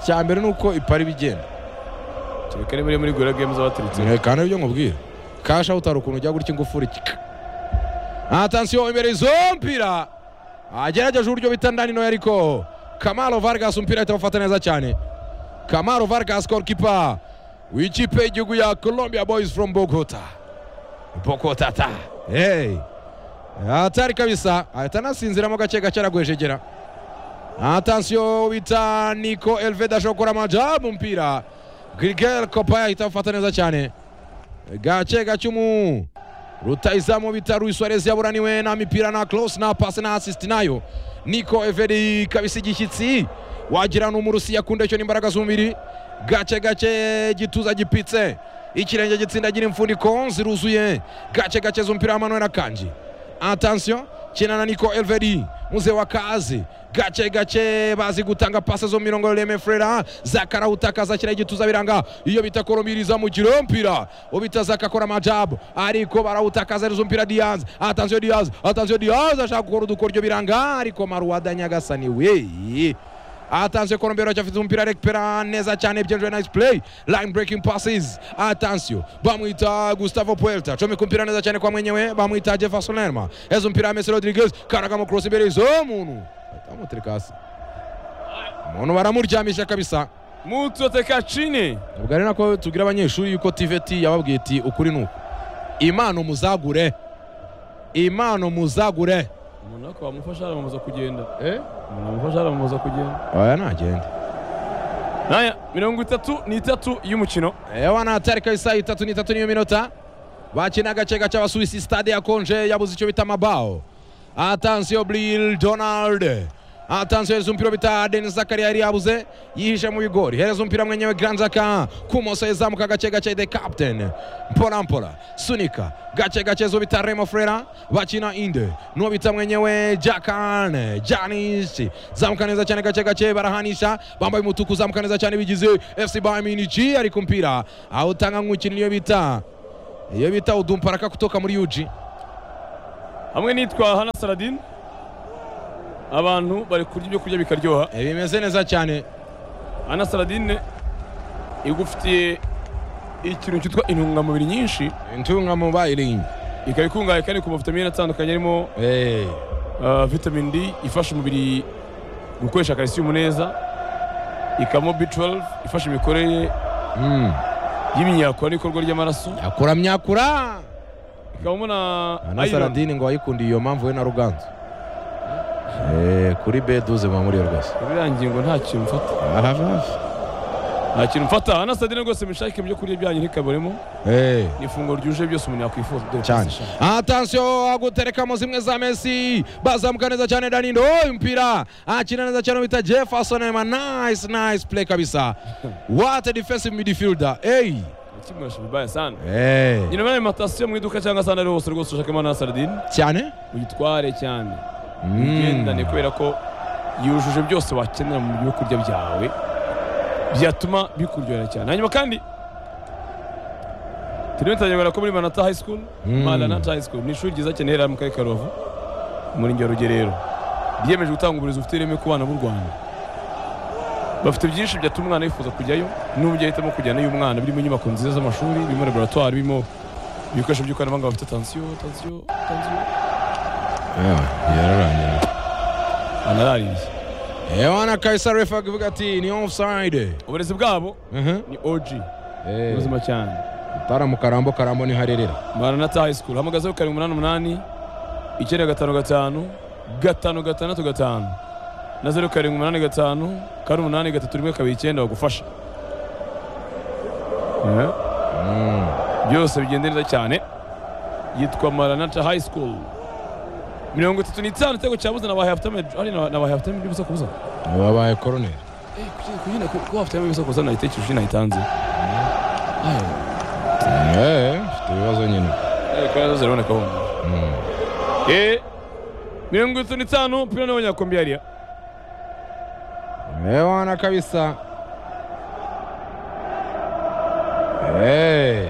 icya mbere ni uko ipari bigenda kereka niba iri muri gura games abaturutse Eh, kandi ibyo nkubwira kasha utari ukuntu ujya gutya ingufuri kika atansiyo imbere izo mpira agerageje uburyo bita ndanino ariko kamaro vargas umupira itawufata neza cyane kamaro vargas golikipa w'ikipe y'igihugu ya colombia boys from bogota bogota ta hey. atari kabisa ahita anasinziramo gake gake aragwejegera atansiyo bita niko elveda ashobora gukora amajabu umupira grigel kopa yahita awufata neza cyane gace gacumu rutayizamu bita Luis Suarez yaburaniwe na mipira na close na pass na assist nayo niko everi kabisa igishyitsi wagira ni umurusi yakunda icyo n'imbaraga z'umubiri gace gace gituza gipitse ikirenge gitsindagira imfuniko ziruzuye gace gace z'umupira wa Manuel Akanji attention kinana niko elveri muze wa kazi gace gace bazi gutanga pase zo mu mirongo ya Reme Frera zakara utakaza kira igituza biranga iyo bita koromiriza mu kiro mpira ubita zakakora majabu ariko barawutakaza arizo mpira Diaz attention Diaz attention Diaz ashaka gukora udukoryo biranga ariko Maruada Nyagasani we Attention Colombia rachafite umupira recupera neza cyane byenjwe nice play line breaking passes attention bamwita Gustavo Puerta chome kumpira neza cyane kwa mwenyewe bamwita Jefferson Lerma ezo mpira Messi Rodriguez karagamo cross imbere izo muntu atamuterekasi umuntu baramuryamisha kabisa mutu tekacine ubwo ari nako tubwira abanyeshuri yuko tiveti yababwiye iti ukuri ni uku impano muzagure impano muzagure umuntu ariko wamufasha aramamaza kugenda eh? umuntu wamufasha aramamaza kugenda aya nagende naya mirongo itatu n'itatu y'umukino ewa natari kabisa itatu n'itatu niyo minota bakina agace gace abasuwisi stade yakonje yabuze icyo bita amabao atansiyo bril donald atanze yohereza umupira bita denis zakaria yari yabuze yihishe mu bigori hereza umupira mwenyewe granzaka kumoso izamuka gake gake the captain mpora mpora sunika gake gake zo bita remo frera bakina inde nuwo bita mwenyewe jakan janis zamuka neza cyane gake gake barahanisha bambaye umutuku zamuka neza cyane bigize fc bayern munich ariko umupira awutanga nk'umukinnyi iyo bita iyo bita udumparaka kutoka muri yuji hamwe nitwa hana saladin abantu bari kurya ibyo kurya bikaryoha Eh, bimeze neza cyane hana saladin igufitiye ikintu cyitwa intungamubiri nyinshi intunga mobile ikaba ikungahaye kandi ku mavitamine atandukanye arimo eh ah, vitamin D ifasha umubiri gukoresha calcium neza ikabamo B12 ifasha imikorere mm. y'imyakura n'ikorwa ry'amaraso yakura myakura ikabamo na na iron saradini ngo wayikundiye iyo mpamvu we na ruganzu Eh, kuri beduze muba muri yo rwose birangiye ngo nta kintu mfata Aha, aha. nta kintu mfata anasadine rwose mushake ibyo kurya byanyu ntikaburemo Eh, ni ifunguro ryuje byose umuntu yakwifuza dore cyane pasi shaka. atansiyo aguterekamo zimwe za mesi bazamuka neza cyane danindo oh, umupira akina neza cyane bita jefferson ema nice nice play kabisa what a defensive midfielder hey Kimurashe vibaya sana eh nyina bari matasiyo mu iduka cyangwa se ahandi ari hose rwose ushakemo anasadine cyane uyitware cyane ugendane mm. kubera ko yujuje byose wakenera mu byo kurya byawe byatuma bikuryohera cyane hanyuma kandi turimo turagenda ko muri manata high school Mm. manata high school ni ishuri ryiza cyane riherereye mu karere ka rubavu umurenge wa rugerero ryiyemeje gutanga uburezi bufite ireme ku bana b'u rwanda bafite byinshi byatuma umwana yifuza kujyayo n'uburyo ahitamo kujyana y'umwana birimo inyubako nziza z'amashuri birimo laboratwari birimo ibikoresho by'ikoranabuhanga bafite tansiyo tansiyo tansiyo Yeah, yararangiye anarariye Ewana Kaisar refa akivuga ati ni offside. uburezi bwabo ni OG ubuzima cyane Tara mu karambo karambo ni harerera. Maranatha High School hamagazeho karindwi umunani umunani icyenda gatanu gatanu gatanu gatandatu gatanu na zeru karindwi umunani gatanu kane umunani gatatu rimwe kabiri icyenda bagufasha Eh, byose bigenda neza cyane yitwa Maranatha High School mirongo itatu n'itanu igitego cyabuze na bahafitame ari na bahafitame by'ubusa kubuza Babaye colonel. Eh, kuki- kuyina ku- kuba hafitame by'ubusa kubuza nayitekereje nayitanze Ay, Eh, ufite ibibazo nyine. eh, kandi ziraboneka hano Mm. Eh, mirongo itatu n'itanu mpira n'abanyakombe yariya Ewana kabisa. Eh.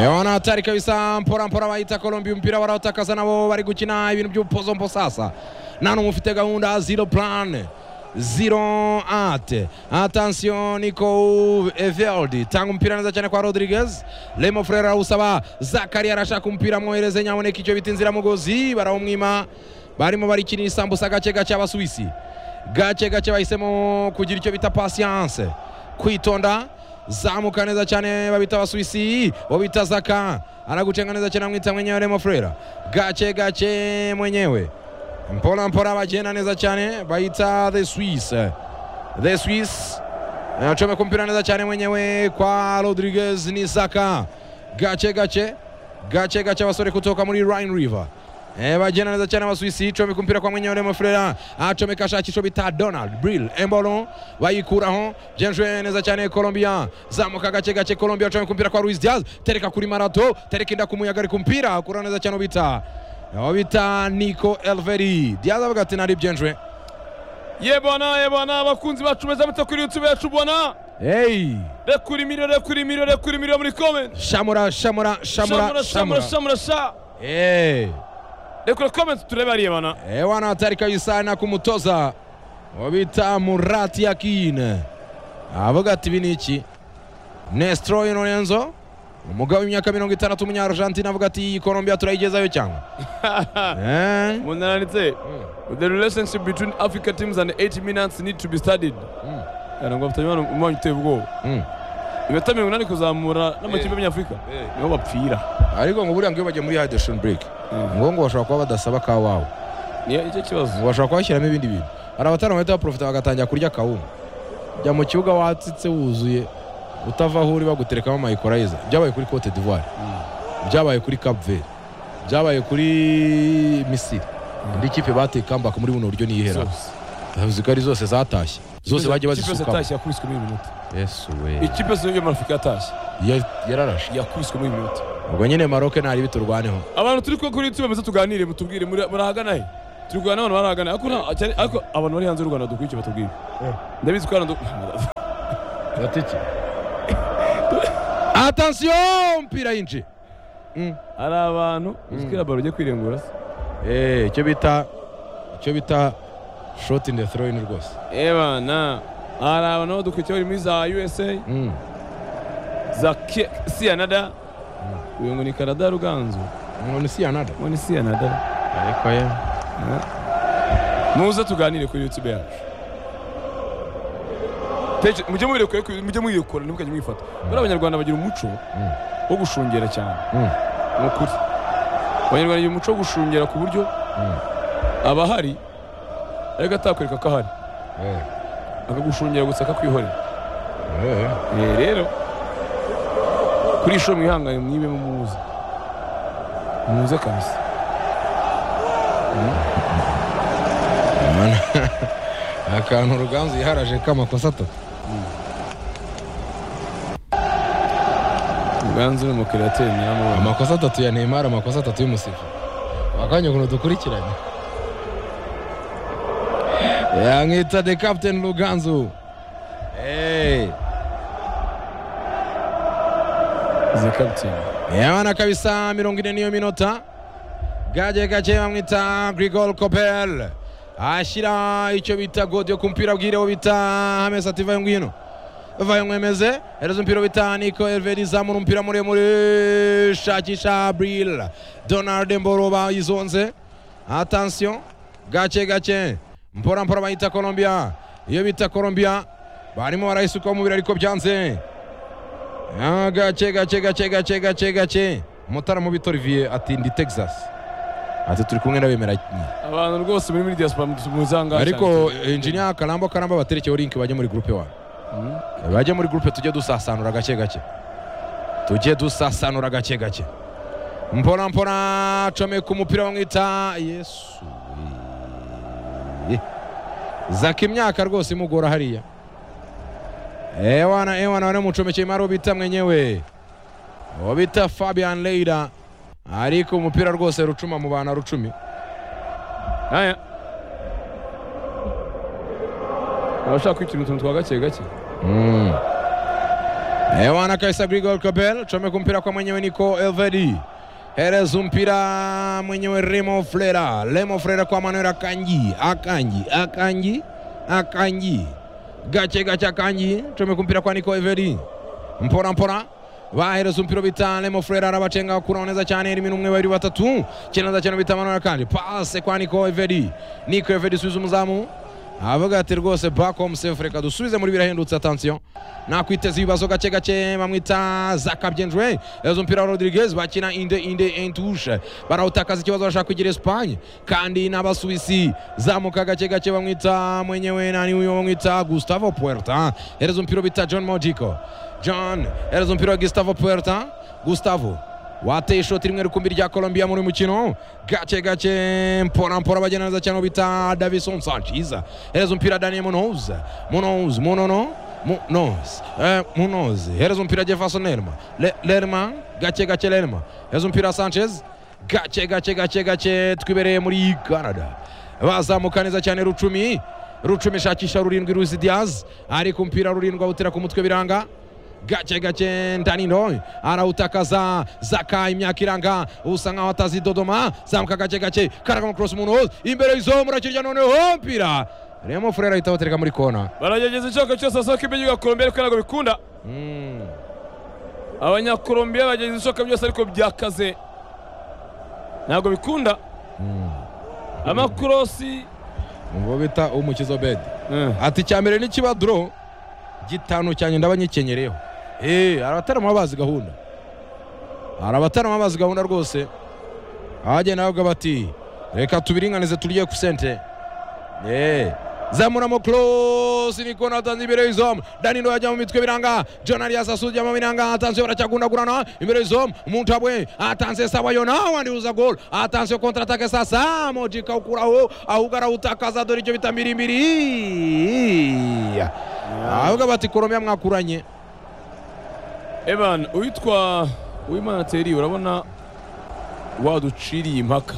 Ewana hatari kabisa mpora mpora bahita Colombia umupira barawutakaza nabo bari gukina ibintu by'ubupozompo sasa nta n'umwe ufite gahunda zero plan zero ate atansiyo niko eveldi tanga umupira neza cyane kwa rodriguez remo frere arawusaba zakari arashaka umupira amwohereze nyaboneka icyo bita inziramugozi barawumwima barimo barikina isambusa gake gake abasuwisi gake gake bahisemo kugira icyo bita pasiyanse kwitonda zamuka neza cyane babita abasuwisi bo bita zaka anagucenga neza cyane amwita mwenyewe remo frera gake gake mwenyewe mpora mpora bagenda neza cyane bahita the swiss the swiss acomeka umupira neza cyane mwenyewe kwa rodriguez ni zaka gake gake gake gake abasore kutoka muri rhine river Eh, bagenda neza cyane abasuwisi comeka umupira kwa mwenyewe remo frera acomeka ashaka icyo bita donald brill embolo bayikuraho byenjwe neza cyane colombia zamuka gake gake colombia acomeka umupira kwa ruiz diaz tereka kuri marato tereka inda ku muyaga ariko umupira akura neza cyane ubita aho bita nico elveri diaz avuga ati nari byenjwe ye bwana ye bwana abakunzi bacu beza mute kuri youtube yacu bwana hey rekura imiriro rekura imiriro rekura imiriro muri comment shamura shamura shamura shamura shamura shamura sha eh rekura comment turebe hariya bana Eh, wana hatari kabisa na kumutoza wabita Murati Yakin avuga ati ibi ni iki Nestroy Lorenzo umugabo w'imyaka mirongo itandatu umunyargentina avuga ati iyi Colombia turayigezayo cyangwa eh? munananitse the relationship between africa teams and 8 minutes need to be studied Mm. yara ngo bafitanye umwana umwanyu uteye ubwoba Mm. ibeta mirongo inani kuzamura n'amakipe y'abanyafurika Eh. niho bapfira ariko ngo buriya ngo iyo bagiye muri hydration break ngo ngo bashobora kuba badasaba ka wawe niyo icyo kibazo ngo bashobora kuba bashyiramo ibindi bintu hari abatari bahita baprofita bagatangira kurya kawunga jya mu kibuga watsitse wuzuye utava aho uri baguterekamo amayikurayiza byabaye kuri cote d'ivoire byabaye kuri cap vert byabaye kuri misiri indi kipe bateye comeback muri buno buryo niyihera uzi ko ari zose zatashye zose bagiye ikipe bazisukamo yatashye yakubiswe muri iyi minota yesu we ikipe yose yo muri afurika yatashye Ya- yararashe yakubiswe muri iyi minota ubwo nyine maroke ntari biturwaneho abantu turi ko kuri tubemeze tuganire mutubwire muri- murahagana he turi kuganira n'abantu barahagana ariko nta- cyane- ariko abantu bari hanze y'u rwanda dukwiye icyo batubwire Eh. ndabizi ko hano du- batiki atansiyo mpira yinjiye hari abantu uzi ko baro ugiye kwirengura se Eh, icyo bita icyo bita shot in the throw in rwose ebana hari abantu aho dukurikiye bari muri za usa Mm. za Ke- siyanada uyu ngo ni kanada ruganzu umuntu si yanada uwo ni siyanada ariko ye muze tuganire kuri youtube yacu Teche- mujye mubirekura mujye mwirekura ntimukajye mwifata bari abanyarwanda bagira umuco wo gushungera cyane Mm. ni ukuri abanyarwanda bagira umuco wo gushungera ku buryo aba ahari ariko atakwereka ko ahari Eh, akagushungera gusa akakwihorera eh. Eh, rero kuri isho mwihangane mwibe mumuze muze kabisa Mana. akantu ruganzu yiharaje k'amakosa atatu Ruganzu ni umukirateri nyiramubona amakosa atatu ya neymar amakosa atatu y'umusifu akanya ukuntu dukurikiranye yamwita the captain ruganzu Eh. izi kapiteni yabana kabisa mirongo ine niyo minota gake gake bamwita grigol copel ashyira icyo bita godi yo ku mupira bwire wo bita hamesi ati vayo ngwino vayo mwemeze hereza umupira wo bita niko elveri zamura umupira muremure shakisha bril donald mboro bayizonze atansiyo gake gake mpora mpora bayita colombia iyo bita colombia barimo barayisukaho umubiri ariko byanze Ah, gake gake gake gake gake gake mutara mu bita olivier ati ndi texas ati turi kumwe n'abemera abantu rwose muri muri diaspora muzanga ariko engineer karamba karamba baterekeho link bajye muri groupe wa bajye muri groupe tujye dusasanura gake gake tujye dusasanura gake gake mpora mpora comeye ku mupira bamwita yesu we. zaka imyaka rwose imugora hariya ewana ewana wanamucomekeye mari bita mwenyewe uwo bita fabian leira ariko umupira rwose rucuma mu bantu rucumi aya abashaka kwitira utuntu twa gake gake Mm. Ewana kabisa Grigol Kobel chomeka mpira kwa mwenyewe niko Elvedi. Hereza mpira mwenyewe Remo Flera. Remo Flera kwa Manuel Akanji. Akanji, Akanji, Akanji. Gache gache Akanji chomeka mpira kwa niko Elvedi. Mpora mpora bahereza umupira bita Remo Flera arabacenga kuri oneza cyane iri minumwe babiri batatu kinaza cyane bita Manuel Akanji. Passe kwa niko Elvedi. Niko Elvedi subiza umuzamu avuga ati rwose back home safe reka dusubize muri birahendutse atansiyo nakwiteza ibibazo gake gake bamwita zakabyenjwe ezo umupira wa rodriguez bakina inde inde entushe barawutakaza ikibazo bashaka kugira espanye kandi n'abasuwisi zamuka gake gake bamwita mwenyewe nani uyo bamwita gustavo puerta hereza umupira bita john mojico john hereza umupira wa gustavo puerta gustavo wateye ishoti rimwe rukumbi rya Colombia muri uyu mukino gake gake mpora mpora bagenda neza cyane bita Davison Sanchez hereza umupira Daniel Munoz Munoz Munono Munoz eh, Munoz hereza umupira Jefferson Lerma Le, Lerma gake gake Lerma hereza umupira Sanchez gake gake gake gake twibereye muri Canada bazamuka neza cyane rucumi rucumi shakisha rurindwi Luis Diaz ariko umupira rurindwi awutera ku mutwe biranga gake gake ndanino arawutakaza zaka imyaka iranga usa nkaho atazi dodoma zamuka gake gake karagamo cross munoz imbere y'izo murakirya noneho mpira remo furera ahita abatereka muri kona baragerageza icyoka cyose basaba ko ibyo Colombia ariko ntabwo bikunda Mm. abanyakolombiya bagerageza ibishoboka byose ariko byakaze ntabwo bikunda amakorosi ubwo bita umukizo bed ati icya mbere ni kiba doro gitanu cyanjye ndaba nyikenyereraho eee hari abatarama bazi gahunda hari abatarama bazi gahunda rwose abagenda bavuga bati reka tubiringanize turye ku sente eee zamuramo close ni kona atanze imbere y'izamu danilo yajya mu mitwe biranga jonari yasasu ajya mu biranga atanze baracyagundagurana imbere y'izamu muntabwe atanze sabayo nawe andihuza gol atanze kontra atake sasa moji kawukuraho ahubwo arawutakaza dore icyo bita mbirimbiri ahubwo bati koromiya mwakuranye evan uwitwa uwimana teri urabona waduciriye impaka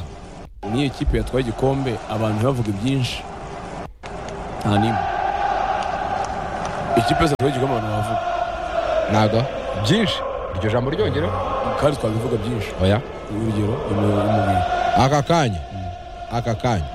niyo kipe yatwaye igikombe abantu ntibavuge byinshi nta nimwe ikipe yose yatwaye igikombe abantu bavuga ntago byinshi iryo jambo ryongere kandi twabivuga byinshi oya urugero umubiri aka kanya aka kanya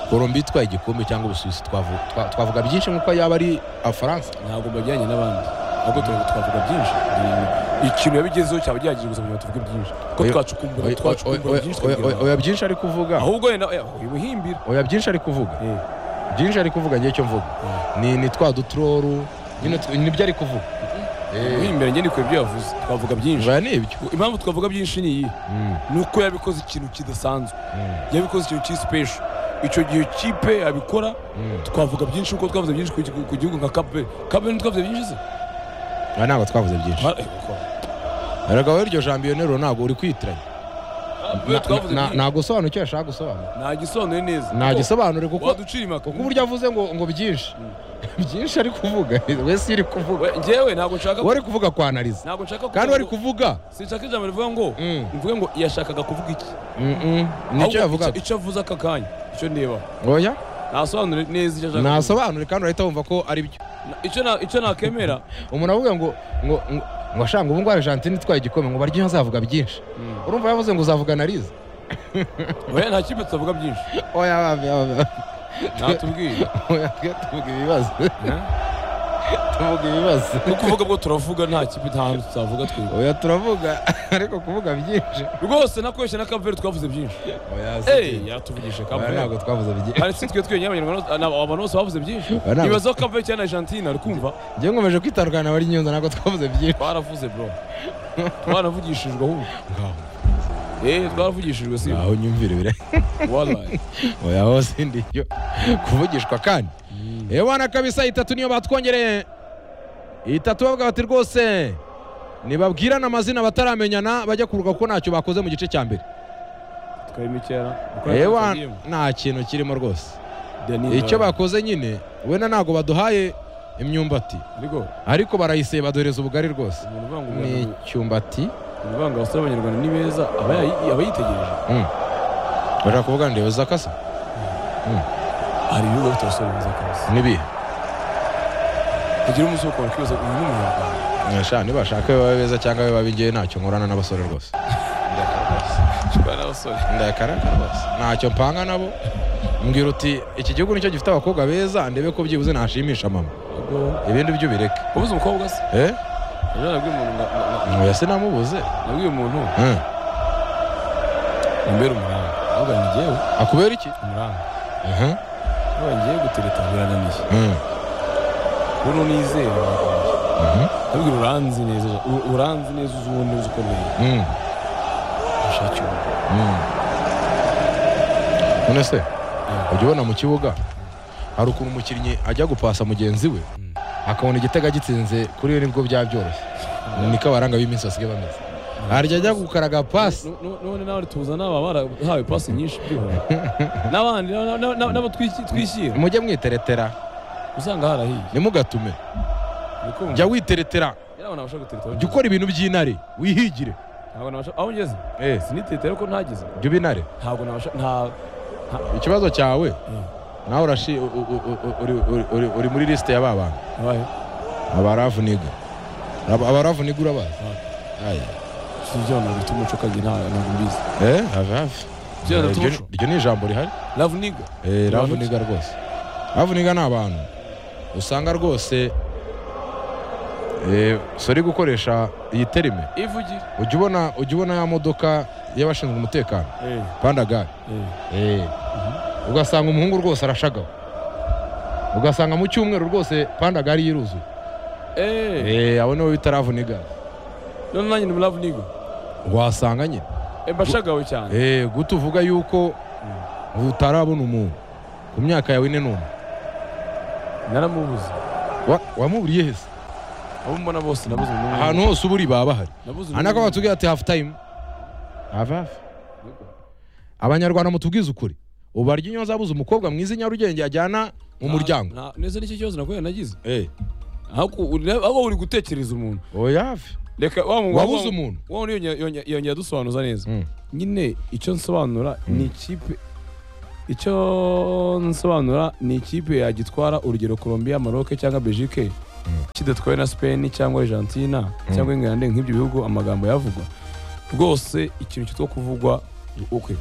korombi itwaye igikombe cyangwa ubusuwisi twavu- twa- twavuga byinshi nk'uko yaba ari afaransa ntabwo mbajyanye n'abandi ahubwo turavuga- twavuga byinshi Ni- ikintu yabigezeho cyaba gihagije gusa kugira ngo tuvuge byinshi ko Oya- twacukumbura Oya- twacukumbura oya- byinshi oya- oya- tukabigira oya byinshi ari kuvuga ahubwo wenda oya, oya, wibuhimbira oya byinshi ari kuvuga byinshi ari kuvuga ngiye icyo mvuga ni ni twa dutroru nyine tu- nibyo ari kuvuga wibuhimbira njye ndikuye ibyo yavuze twavuga byinshi biba ni ibyo impamvu twavuga byinshi ni iyi Mm, ni uko yabikoze ikintu kidasanzwe mm, yabikoze ikintu cy'isipesho icyo gihe kipe yabikora mm. twavuga byinshi kuko twavuze byinshi ku gihugu- ku gihugu nka kabere kabere ntitwavuze byinshi se Aha ntabwo twavuze byinshi Ha- eh, uko- erega wowe iryo jambo iyo nteruro ntabwo uri kwitiranya Kabere twavuze byinshi. nta gusobanura icyo yashaka gusobanura nta gisobanuro neza nta gisobanure Kuko- kuko waducira impaka kuko uburyo avuze ngo ngo byinshi byinshi ari kuvuga wese iyo uri kuvuga We- njyewe ntabwo nshaka we ari kuvuga kwanariza ntabwo nshaka kandi kuvuga we ari ngo- kuvuga sinshaka ijambo rivuga ngo Mm. mvuge ngo yashakaga kuvuga iki Mm, mm. nicyo Ahubwo yavugaga icyo- icyo avuze aka kanya icyo ndeba oya ntasobanure neza icyo ashaka kuvuga. ntasobanure kandi urahita wumva ko ari byo Na- icyo na- icyo nakemera umuntu avuga ngo ngo ngo- ngo ashanga ubu ngubu argentine itwaye igikombe ngo baryo azavuga byinshi urumva yavuze ngo uzavuga nariza oya nta kipe tutavuga byinshi oya babe, babe, babe. ntatubwira oya twe tuvuga ibibazo tuvuga ibibazo kuko uvuga bwo turavuga nta kipe nta hantu tutavuga twebwe oya turavuga ariko kuvuga byinshi rwose nakoresha na kaveri twavuze byinshi oya si eyi byo. yatuvugisha Oya, kaveri ntabwo twavuze byinshi hari si twe twenyine abanyarwanda na- abantu bose bavuze byinshi Oya, ntabwo- ibazaho kaveri cyangwa argentina uri kumva njyewe nkomeje kwitandukana na bari nyundo ntabwo twavuze byinshi twaravuze bro twaravugishijwe ahubwo eee twaravugishijwe si aho nyumvire bire warayi oya hose ndiyo kuvugishwa kandi ebana kabisa itatu niyo batwongereye itatu bavuga bati rwose nibabwirana amazina bataramenyana bajya kuruka kuko ntacyo bakoze mu gice cya mbere twari kera ewa nta kintu kirimo rwose icyo bakoze nyine wenda ntabwo baduhaye imyumbati ariko ariko barayiseba doreza ubugari rwose umuntu uvanga ni umuntu icyumbati uvanga abasore b'abanyarwanda ni beza aba yayi- aba yitegereje bashaka kuvuga ngo ndeba kasa hari ibihugu bifite abasore beza kabisa n'ibihe kugira umunsi wo kubona kwibaza uyu ni umunyarwanda Sha, nibashaka baba beza cyangwa baba b'ingeri ntacyo nkorana n'abasore rwose Ndayakara rwose. shobora n'abasore ndayakara rwose ntacyo mpanga nabo mbwira uti iki gihugu nicyo gifite abakobwa beza ndebe ko byibuze nashimisha mama ubwo ibindi byo ubireke ubuze umukobwa se eh ejo nabwiye umuntu nga- nga- nga- oya sinamubuze nabwiye umuntu Eh, umbere umunani ahubwo ni njyewe akubera iki umunani Aha, ahubwo ngiye gutereta birananiye eh. ubu nizera birakomeye Mhm. nabwira uranzi neza u- uranzi neza uzi uwo neza ukomeye Mm, ushake uwo mm. none se ujya ubona mu kibuga hari ukuntu umukinnyi ajya gupasa mugenzi we Mm. akabona igitego agitsinze kuri we nibwo byaba byoroshye niko abaranga b'iminsi basigaye bameze harya ajya gukaraga pasi Nu- nu- none nawe tuza n'aba barahawe pasi nyinshi byihuse n'abandi n'aba- n'aba- n'aba- n'abo twiki- twishyira mujye mwiteretera usanga harahiye ntimugatume Niko bumva. jya witeretera Yari abantu bashaka gutereta jya ukora ibintu by'intare wihigire ntabwo nabasha aho ngeze Eh, sinitereta ariko ntageze jya uba intare ntabwo nabasha nta ikibazo cyawe Mm. nawe urashi u- u- u- u- uri- uri- uri- uri muri lisite y'aba bantu abaye abaravu niga Aba- abaravu niga urabazi Aya. si ibyo abantu bafite umuco kajya nta- ntabwo mbizi Eh, hafi hafi ibyo abantu Iryo- bafite umuco iryo ni ijambo rihari love nigga Eh, Abantu ravuniga rwose ravuniga ni abantu usanga rwose eh, si uri gukoresha iyi terime ivugira ujya ubona ujya ubona ya modoka y'abashinzwe umutekano eh pandagare eh ugasanga umuhungu rwose arashagawe ugasanga mu cyumweru rwose pandagare yiruzuye eh Eh, abo nibo bita ravuniga none nanjye ni love nigga wasanga nyine Eh, mbashagawe cyane Eh, guta uvuga yuko utarabona umuntu ku myaka yawe ine n'umwe naramubuze Wa- wamuburiye hese abo mbona bose nabuze umuntu ahantu hose uburi baba bahari nabuze umuntu anako umwe. batubwira ati hafu tayimu hafi hafi abanyarwanda mutubwize ukuri ubu barya inyo zabuze umukobwa mwiza i nyarugenge yajyana mu muryango Nta- nta- neza nicyo kibazo nakuye nagize Eh, ahubwo uri- ahubwo uri gutekereza umuntu oya hafi reka wa mu- wabuze wa- umuntu wa wundi yongeye- yongeye- yongeye adusobanuza neza Mm. nyine icyo nsobanura Mm. ni ikipe icyo nsobanura ni ikipe yagitwara urugero Colombia Maroc cyangwa Belgique kidatwawe na Spain cyangwa Argentina cyangwa England nk'ibyo bihugu amagambo yavugwa rwose ikintu kitwa kuvugwa okay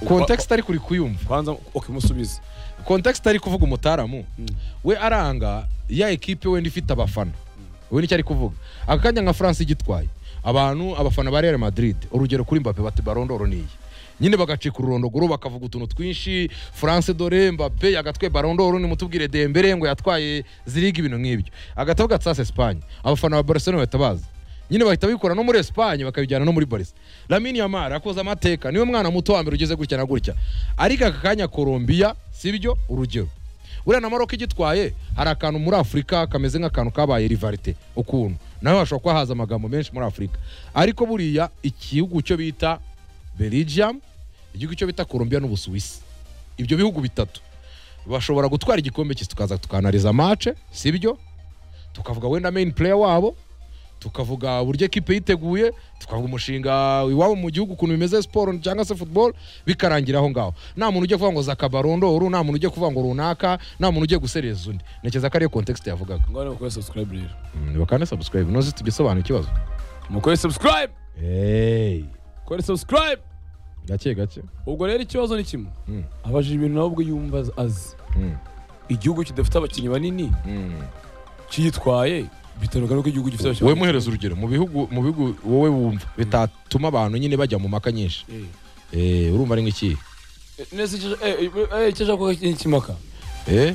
kontekisite ariko uri kuyumva kwanza okay musubize kontekisite ari kuvuga umutaramu Mm. we aranga ya ekipe wenda ifite abafana we nicyo ari kuvuga aka kanya nka france igitwaye abantu abafana ba real madrid urugero kuri mbape bati barondoro niyi nyine bagacika ururondogoro bakavuga utuntu twinshi france dore mbape yagatwaye barondoro nimutubwire dembere ngo yatwaye ziriga ibintu nk'ibyo agataho gatsasa espagne abafana ba barcelona bahita baza nyine bahita bikora no muri espagne bakabijyana no muri barisa lamini yamara akoze amateka niwe mwana muto wa mbere ugeze gutya na gutya ariko aka kanya colombia sibyo urugero buriya na maroc igitwaye hari akantu muri afurika kameze nk'akantu kabaye rivarite ukuntu nawe hashobora kuba haza amagambo menshi muri afurika ariko buriya igihugu cyo bita belgium igihugu cyo bita colombia n'ubusuwisi ibyo bihugu bitatu bashobora gutwara igikombe cy'isi tukaza tukanariza mace sibyo tukavuga wenda main player wabo tukavuga uburyo ekipe yiteguye tukavuga umushinga iwabo mu gihugu ukuntu bimeze siporo cyangwa se football bikarangira aho ngaho nta muntu ugiye kuvuga ngo zakabarondoro nta muntu ugiye kuvuga ngo runaka nta muntu ugiye gusereza undi ntekereza ko ariyo kontekisite yavugaga ngone mukore subscribe rero bakane sabusikarayibu nozi tugisobanura ikibazo mukore subscribe kore subscribe gake gake ubwo rero ikibazo ni kimwe Mm. abajije ibintu nawe ubwo yumva az- azi Mm, igihugu kidafite abakinnyi banini mm. kiyitwaye bitandukanye n'uko igihugu gifite wowe muhereza urugero mu bihugu mu bihugu wowe wumva bitatuma abantu nyine bajya mu maka nyinshi Eh. Eh, urumva ari nk'ikihe Eh, neza icyo- eh, eh, icyo ashaka ko kimaka Eh,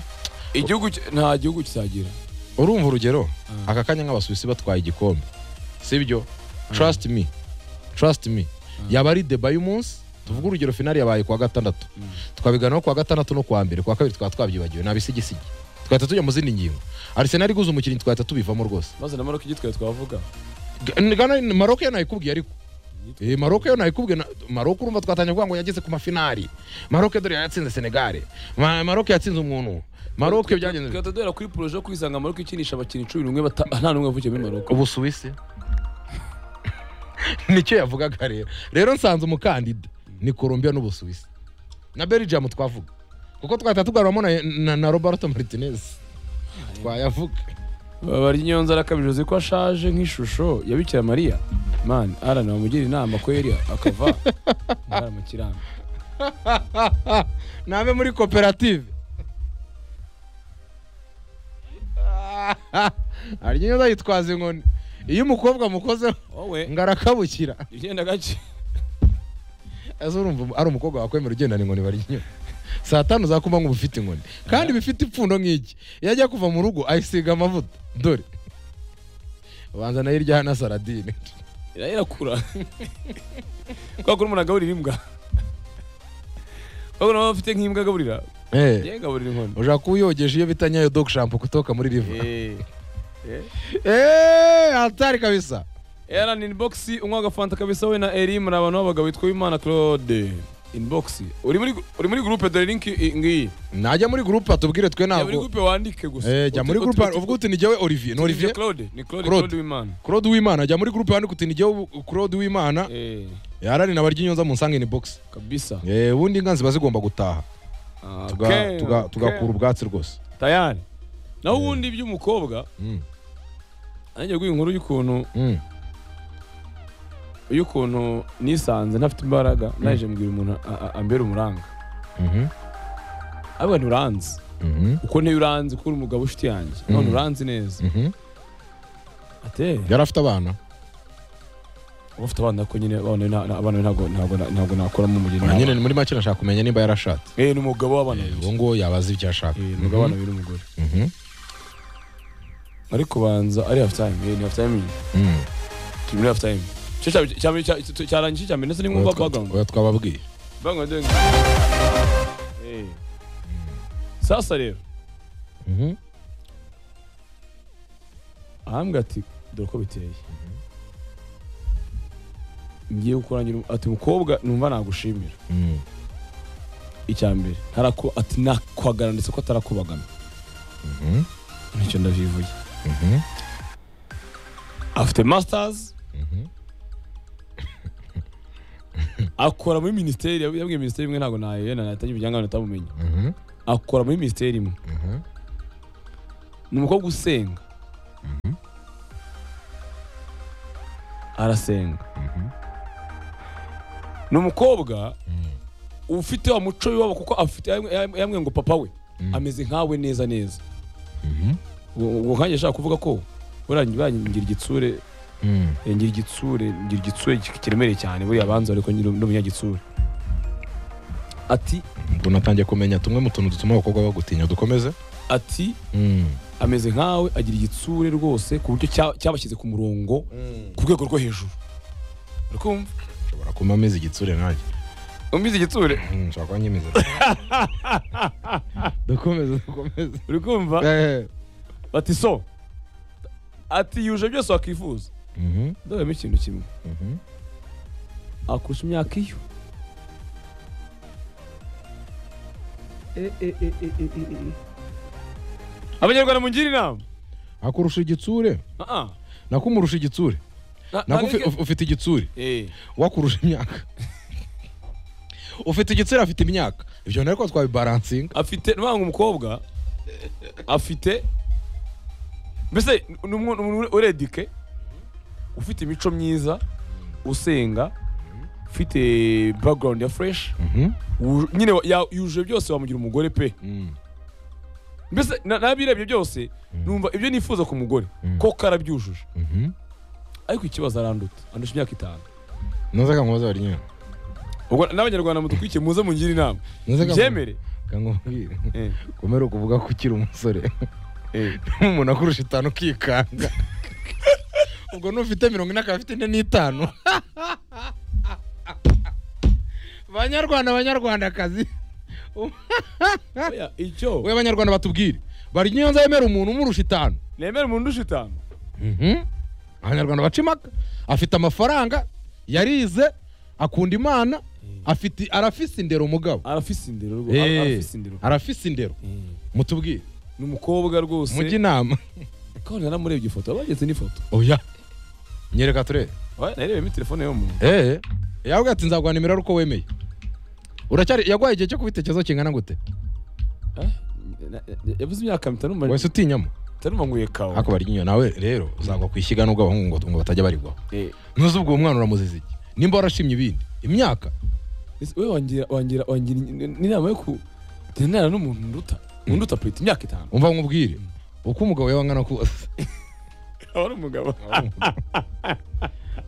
igihugu ki- nta gihugu kizagira urumva urugero Mm. aka kanya nk'abasuwisi batwaye igikombe sibyo trust me trust me yaba ari deba y'umunsi tuvuge urugero finali yabaye kuwa gatandatu Mm. twabiganaho kuwa gatandatu no kuwa mbere kuwa kabiri twaba twabyibagiwe nta bisigisigi twahita tujya mu zindi ngingo arsenal iguze umukinnyi twahita tubivamo rwose maze na maroc igitwaye twavuga G- Ghana maroc yo nayikubwiye ariko Eh, Maroc yo nayikubwiye na- Maroc urumva twatangiye kuvuga ngo yageze ku mafinali Maroc dore yatsinze Senegal Ma- Maroc yatsinze umuntu Maroc byagenze twahita duhera kuri poroje yo kwisanga maroc ikinisha abakinnyi cumi n'umwe bata- nta n'umwe wavukiye muri maroc ubusuwisi nicyo yavugaga rero rero nsanze umukandida ni colombia n'ubusuwisi na belgium twavuga kuko twahita tugaruramo na, na, na roberto martinez twayavuga barya inyonza arakabije uzi ko ashaje nk'ishusho ya bikira mariya mani arana bamugira inama ko yari akava ahari mu kirambi nabe muri koperative harya inyoza yitwaza inkoni iyo umukobwa amukozeho wowe ngo arakabukira ugenda gake ese urumva ari umukobwa wakwemera ugendana inkoni barya inyoni saa tanu za kumanywa uba ufite inkoni kandi bifite ipfundo nk'iki iyo ajya kuva mu rugo ayisiga amavuta dore ubanza nayo iryaho na saradine ira irakura kwa kuri umuntu agaburira imbwa kwa kuri umuntu ufite nk'imbwa agaburira Eh, ye agaburira inkono ushaka kuba uyogeje iyo bita nyayo dog shampoo kutoka muri riva Eh, eh. eee hatari kabisa Aaron inbox unywa agafanta kabisa we na Eri muri abantu b'abagabo witwa Imana Claude inbox uri muri uri muri groupe dore link i- ngiyi najya muri gurupe atubwire twe jya muri ntabwo groupe wandike gusa Eh, jya Uti- muri uti- gurupe uti- uvuga uti ni jyewe olivier ni uti- olivier Claude ni Claude Claude. Claude Imana claude w'imana jya muri gurupe yandika uti ni jyewe claude w'imana eh yarari na barya inyonza mu nsangini box kabisa Eh, ubundi inka ziba zigomba gutaha Ah, tuga- okay, tuga- okay. tugakura ubwatsi rwose tayari naho ubundi iby'umukobwa Mm, nanjye guha inkuru y'ukuntu mm, y'ukuntu nisanze ntafite imbaraga naje mbwira umuntu a- a- ambera umuranga mhm, ariko nturanzi mhm, uko ntiyo uranzi ko uri umugabo ushuti yanjye none uranzi neza mhm. ate yari afite abana uba ufite abana ko nyine abana be nta- nta- abana be ntabwo ntabwo ntabwo nakoramo umugeni Ah, nyine ni muri make nashaka kumenya nimba yarashatse eh ni umugabo w'abana Eh, babiri uwo nguwo yabaza ibyo ashaka Eh, ni umugabo w'abana babiri n'umugore Mhm, ariko banza ari half time eh ni half time iyi. mhm. turi muri half time Icyo cya cya mbere cya- cya- cyarangiye icya mbere ndetse Oya nimwumva twa- background oya twababwiye background deng eh sasa rero Mhm, ahambwa ati dore uko biteye ngiye kukurangira um- ati mukobwa numva nagushimira Mm. icya mbere ntaraku- ati nakwagana ndetse ko atarakubagana Mhm. nicyo ndabivuye Mhm. afite masters Mhm. akora muri minisiteri yabwiye minisiteri imwe ntabwo nayena natangira ibyangaga natamumenye Mhm. akora muri minisiteri imwe Mhm. ni umukobwa usenga arasenga Mhm. ni umukobwa Mm. ufite wa muco w'iwabo kuko afite yamwe ngo papa we Mm. ameze nkawe neza neza Mhm. ubwo nkanjye ashaka kuvuga ko buriya ngira igitsure Mm. eh, ngira igitsure ngira igitsure kiremereye cyane buriya abanza ariko nyine ndi umunyagitsure ati ubwo natangiye kumenya tumwe mu tuntu dutuma abakobwa bagutinya dukomeze ati Mm. ameze nkawe agira igitsure rwose ku buryo cya- cyabashyize ku murongo ku rwego rwo hejuru urikumva ushobora kuba ameze igitsure nanjye umbizi igitsure Mm, nshobora kuba nyimize dukomeze dukomeze urikumva Eh. bati so ati yuje byose wakwifuza Mhm. ndabemo ikintu kimwe Mhm. akurusha imyaka iyo abanyarwanda mungire inama akurusha igitsure Ah, nakumurusha igitsure ah. Na- nako ufi- ntabwo- ufite igitsure Eh, wakurusha imyaka ufite igitsina afite imyaka ibyo nari ko twabibaransinga afite nubanga umukobwa afite mbese ni umuntu ni umuntu uredike ufite imico myiza usenga ufite background ya fresh wu- nyine wa- ya- yujuje byose wamugira umugore pe mbese na- nabirebye byose numva ibyo nifuza ku mugore Mm. koko arabyujuje ariko ikibazo aranduta andusha imyaka itanu noze kankubaza bari nyina ubwo n'abanyarwanda mudukurikiye muze mungire inama Muze kamo- byemere kankubwire Eh, komera ukuvuga ko ukiri umusore eh. umuntu akurusha itanu ukikanga ubwo n'ufite mirongo ine akaba afite ine n'itanu banyarwanda banyarwandakazi Oya, icyo we abanyarwanda batubwire bari nyina yemera umuntu umurusha itanu nemere umuntu ndusha itanu Mhm. abanyarwanda baca impaka afite amafaranga yarize akunda imana afite arafise indero umugabo arafise indero rwo- Eh, ara- arafise indero arafise indero Eh. mutubwire ni umukobwa rwose mujye inama kandi naramurebye ifoto bageze n'ifoto oya nyereka turebe Oya, narebeyemo telefone y'umuntu eee yawe ati nzaguha nimero ari uko wemeye uracyari yaguhaye igihe cyo kubitekerezo kingana gute Eh, na- na- yavuze imyaka mitanu ma- wese utinyamo itaruma nguye kawa ariko barya inyuma nawe rero uzagwa ku ishyigano bw'abahungu ngo- ngo batajya barigwaho Eh, ntuzi ubwo umwana uramuzize iki nimba warashimye ibindi imyaka ese we wangira wangira wangira n'inama yo ku tenana n'umuntu nduta unduta peti imyaka itanu umva nkubwire uko umugabo yaba angana kose aba ari umugabo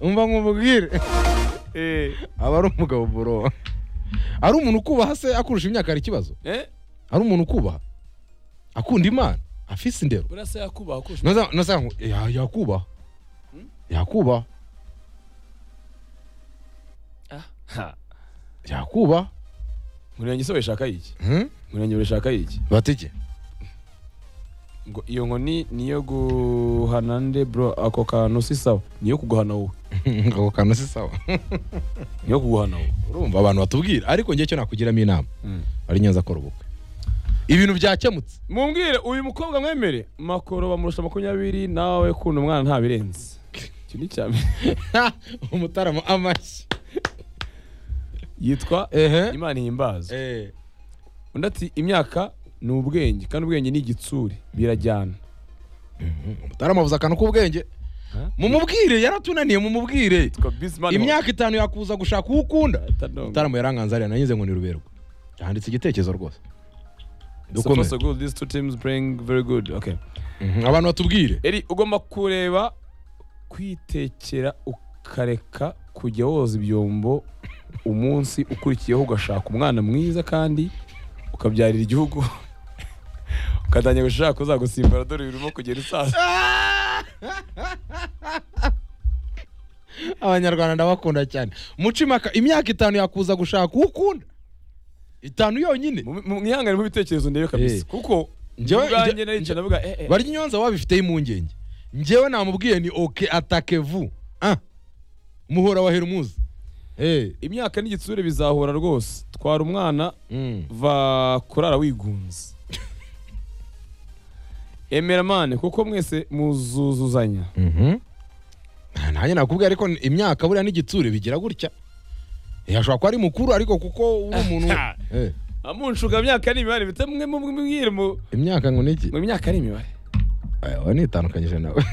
umva nkubwire Eh, aba ari umugabo boroba ari umuntu ukubaha se akurusha imyaka hari ikibazo eh, ari umuntu ukubaha akunda imana afise indero buriya se yakubaha kurusha Noza- noza ngo, ya- yakubaha yakubaha Ha, yakubaha nkurenge se urashaka iki Hmm? nkurenge urashaka iki batike ngo iyo nkoni niyo guhana nde bro ako kantu si sawa niyo kuguhana wowe ako kantu si sawa niyo kuguhana wowe urumva abantu batubwira ariko ngiye cyo nakugiramo inama Mm. ari nyanza akora ubukwe ibintu byakemutse mumbwire uyu mukobwa mwemere makoro bamurusha makumyabiri nawe kunda umwana nta birenze icyo ni icya mbere umutarama amashyi yitwa ehe imana ihimbaza Eh. undi ati imyaka ni ubwenge kandi ubwenge ni igitsure birajyana umutarama avuze akantu k'ubwenge Ha? mumubwire yaratunaniye mumubwire yitwa bisimani imyaka itanu yakuza gushaka uwo ukunda mutarama yaranganza ariya nanyuze ngo ni ruberwa yanditse igitekerezo rwose dukomeze so good these two teams playing very good okay Mhm, abantu batubwire eri ugomba kureba kwitekera ukareka kujya woza ibyombo umunsi ukurikiyeho ugashaka umwana mwiza kandi ukabyarira igihugu ukatangira gushaka uzagusimbura dore birimo kugera isaza abanyarwanda ndabakunda cyane muca impaka imyaka itanu yakuza gushaka uwo ukunda itanu yonyine Mu- mu- mwihangane mu bitekerezo ndebe kabisa Eh. kuko Njyewe- ubwanjye njye- naricaye ndavuga eh eh barya inyonza wabifiteho impungenge njyewe namubwiye ni oke atake vu Ah, umuhora wa herumuzi Eh, imyaka n'igitsure bizahura rwose twara umwana mm. va kurara wigunze emera mane kuko mwese muzuzuzanya Mhm. nanjye nakubwiye ariko imyaka buriya n'igitsure bigira gutya Eh, ashobora kuba ari mukuru ariko kuko uri umuntu Eh, amunshuka myaka ni imibare bitamwe mubwire mu imyaka ngo ni iki mu myaka ni imibare Eh, wanitandukanyije nawe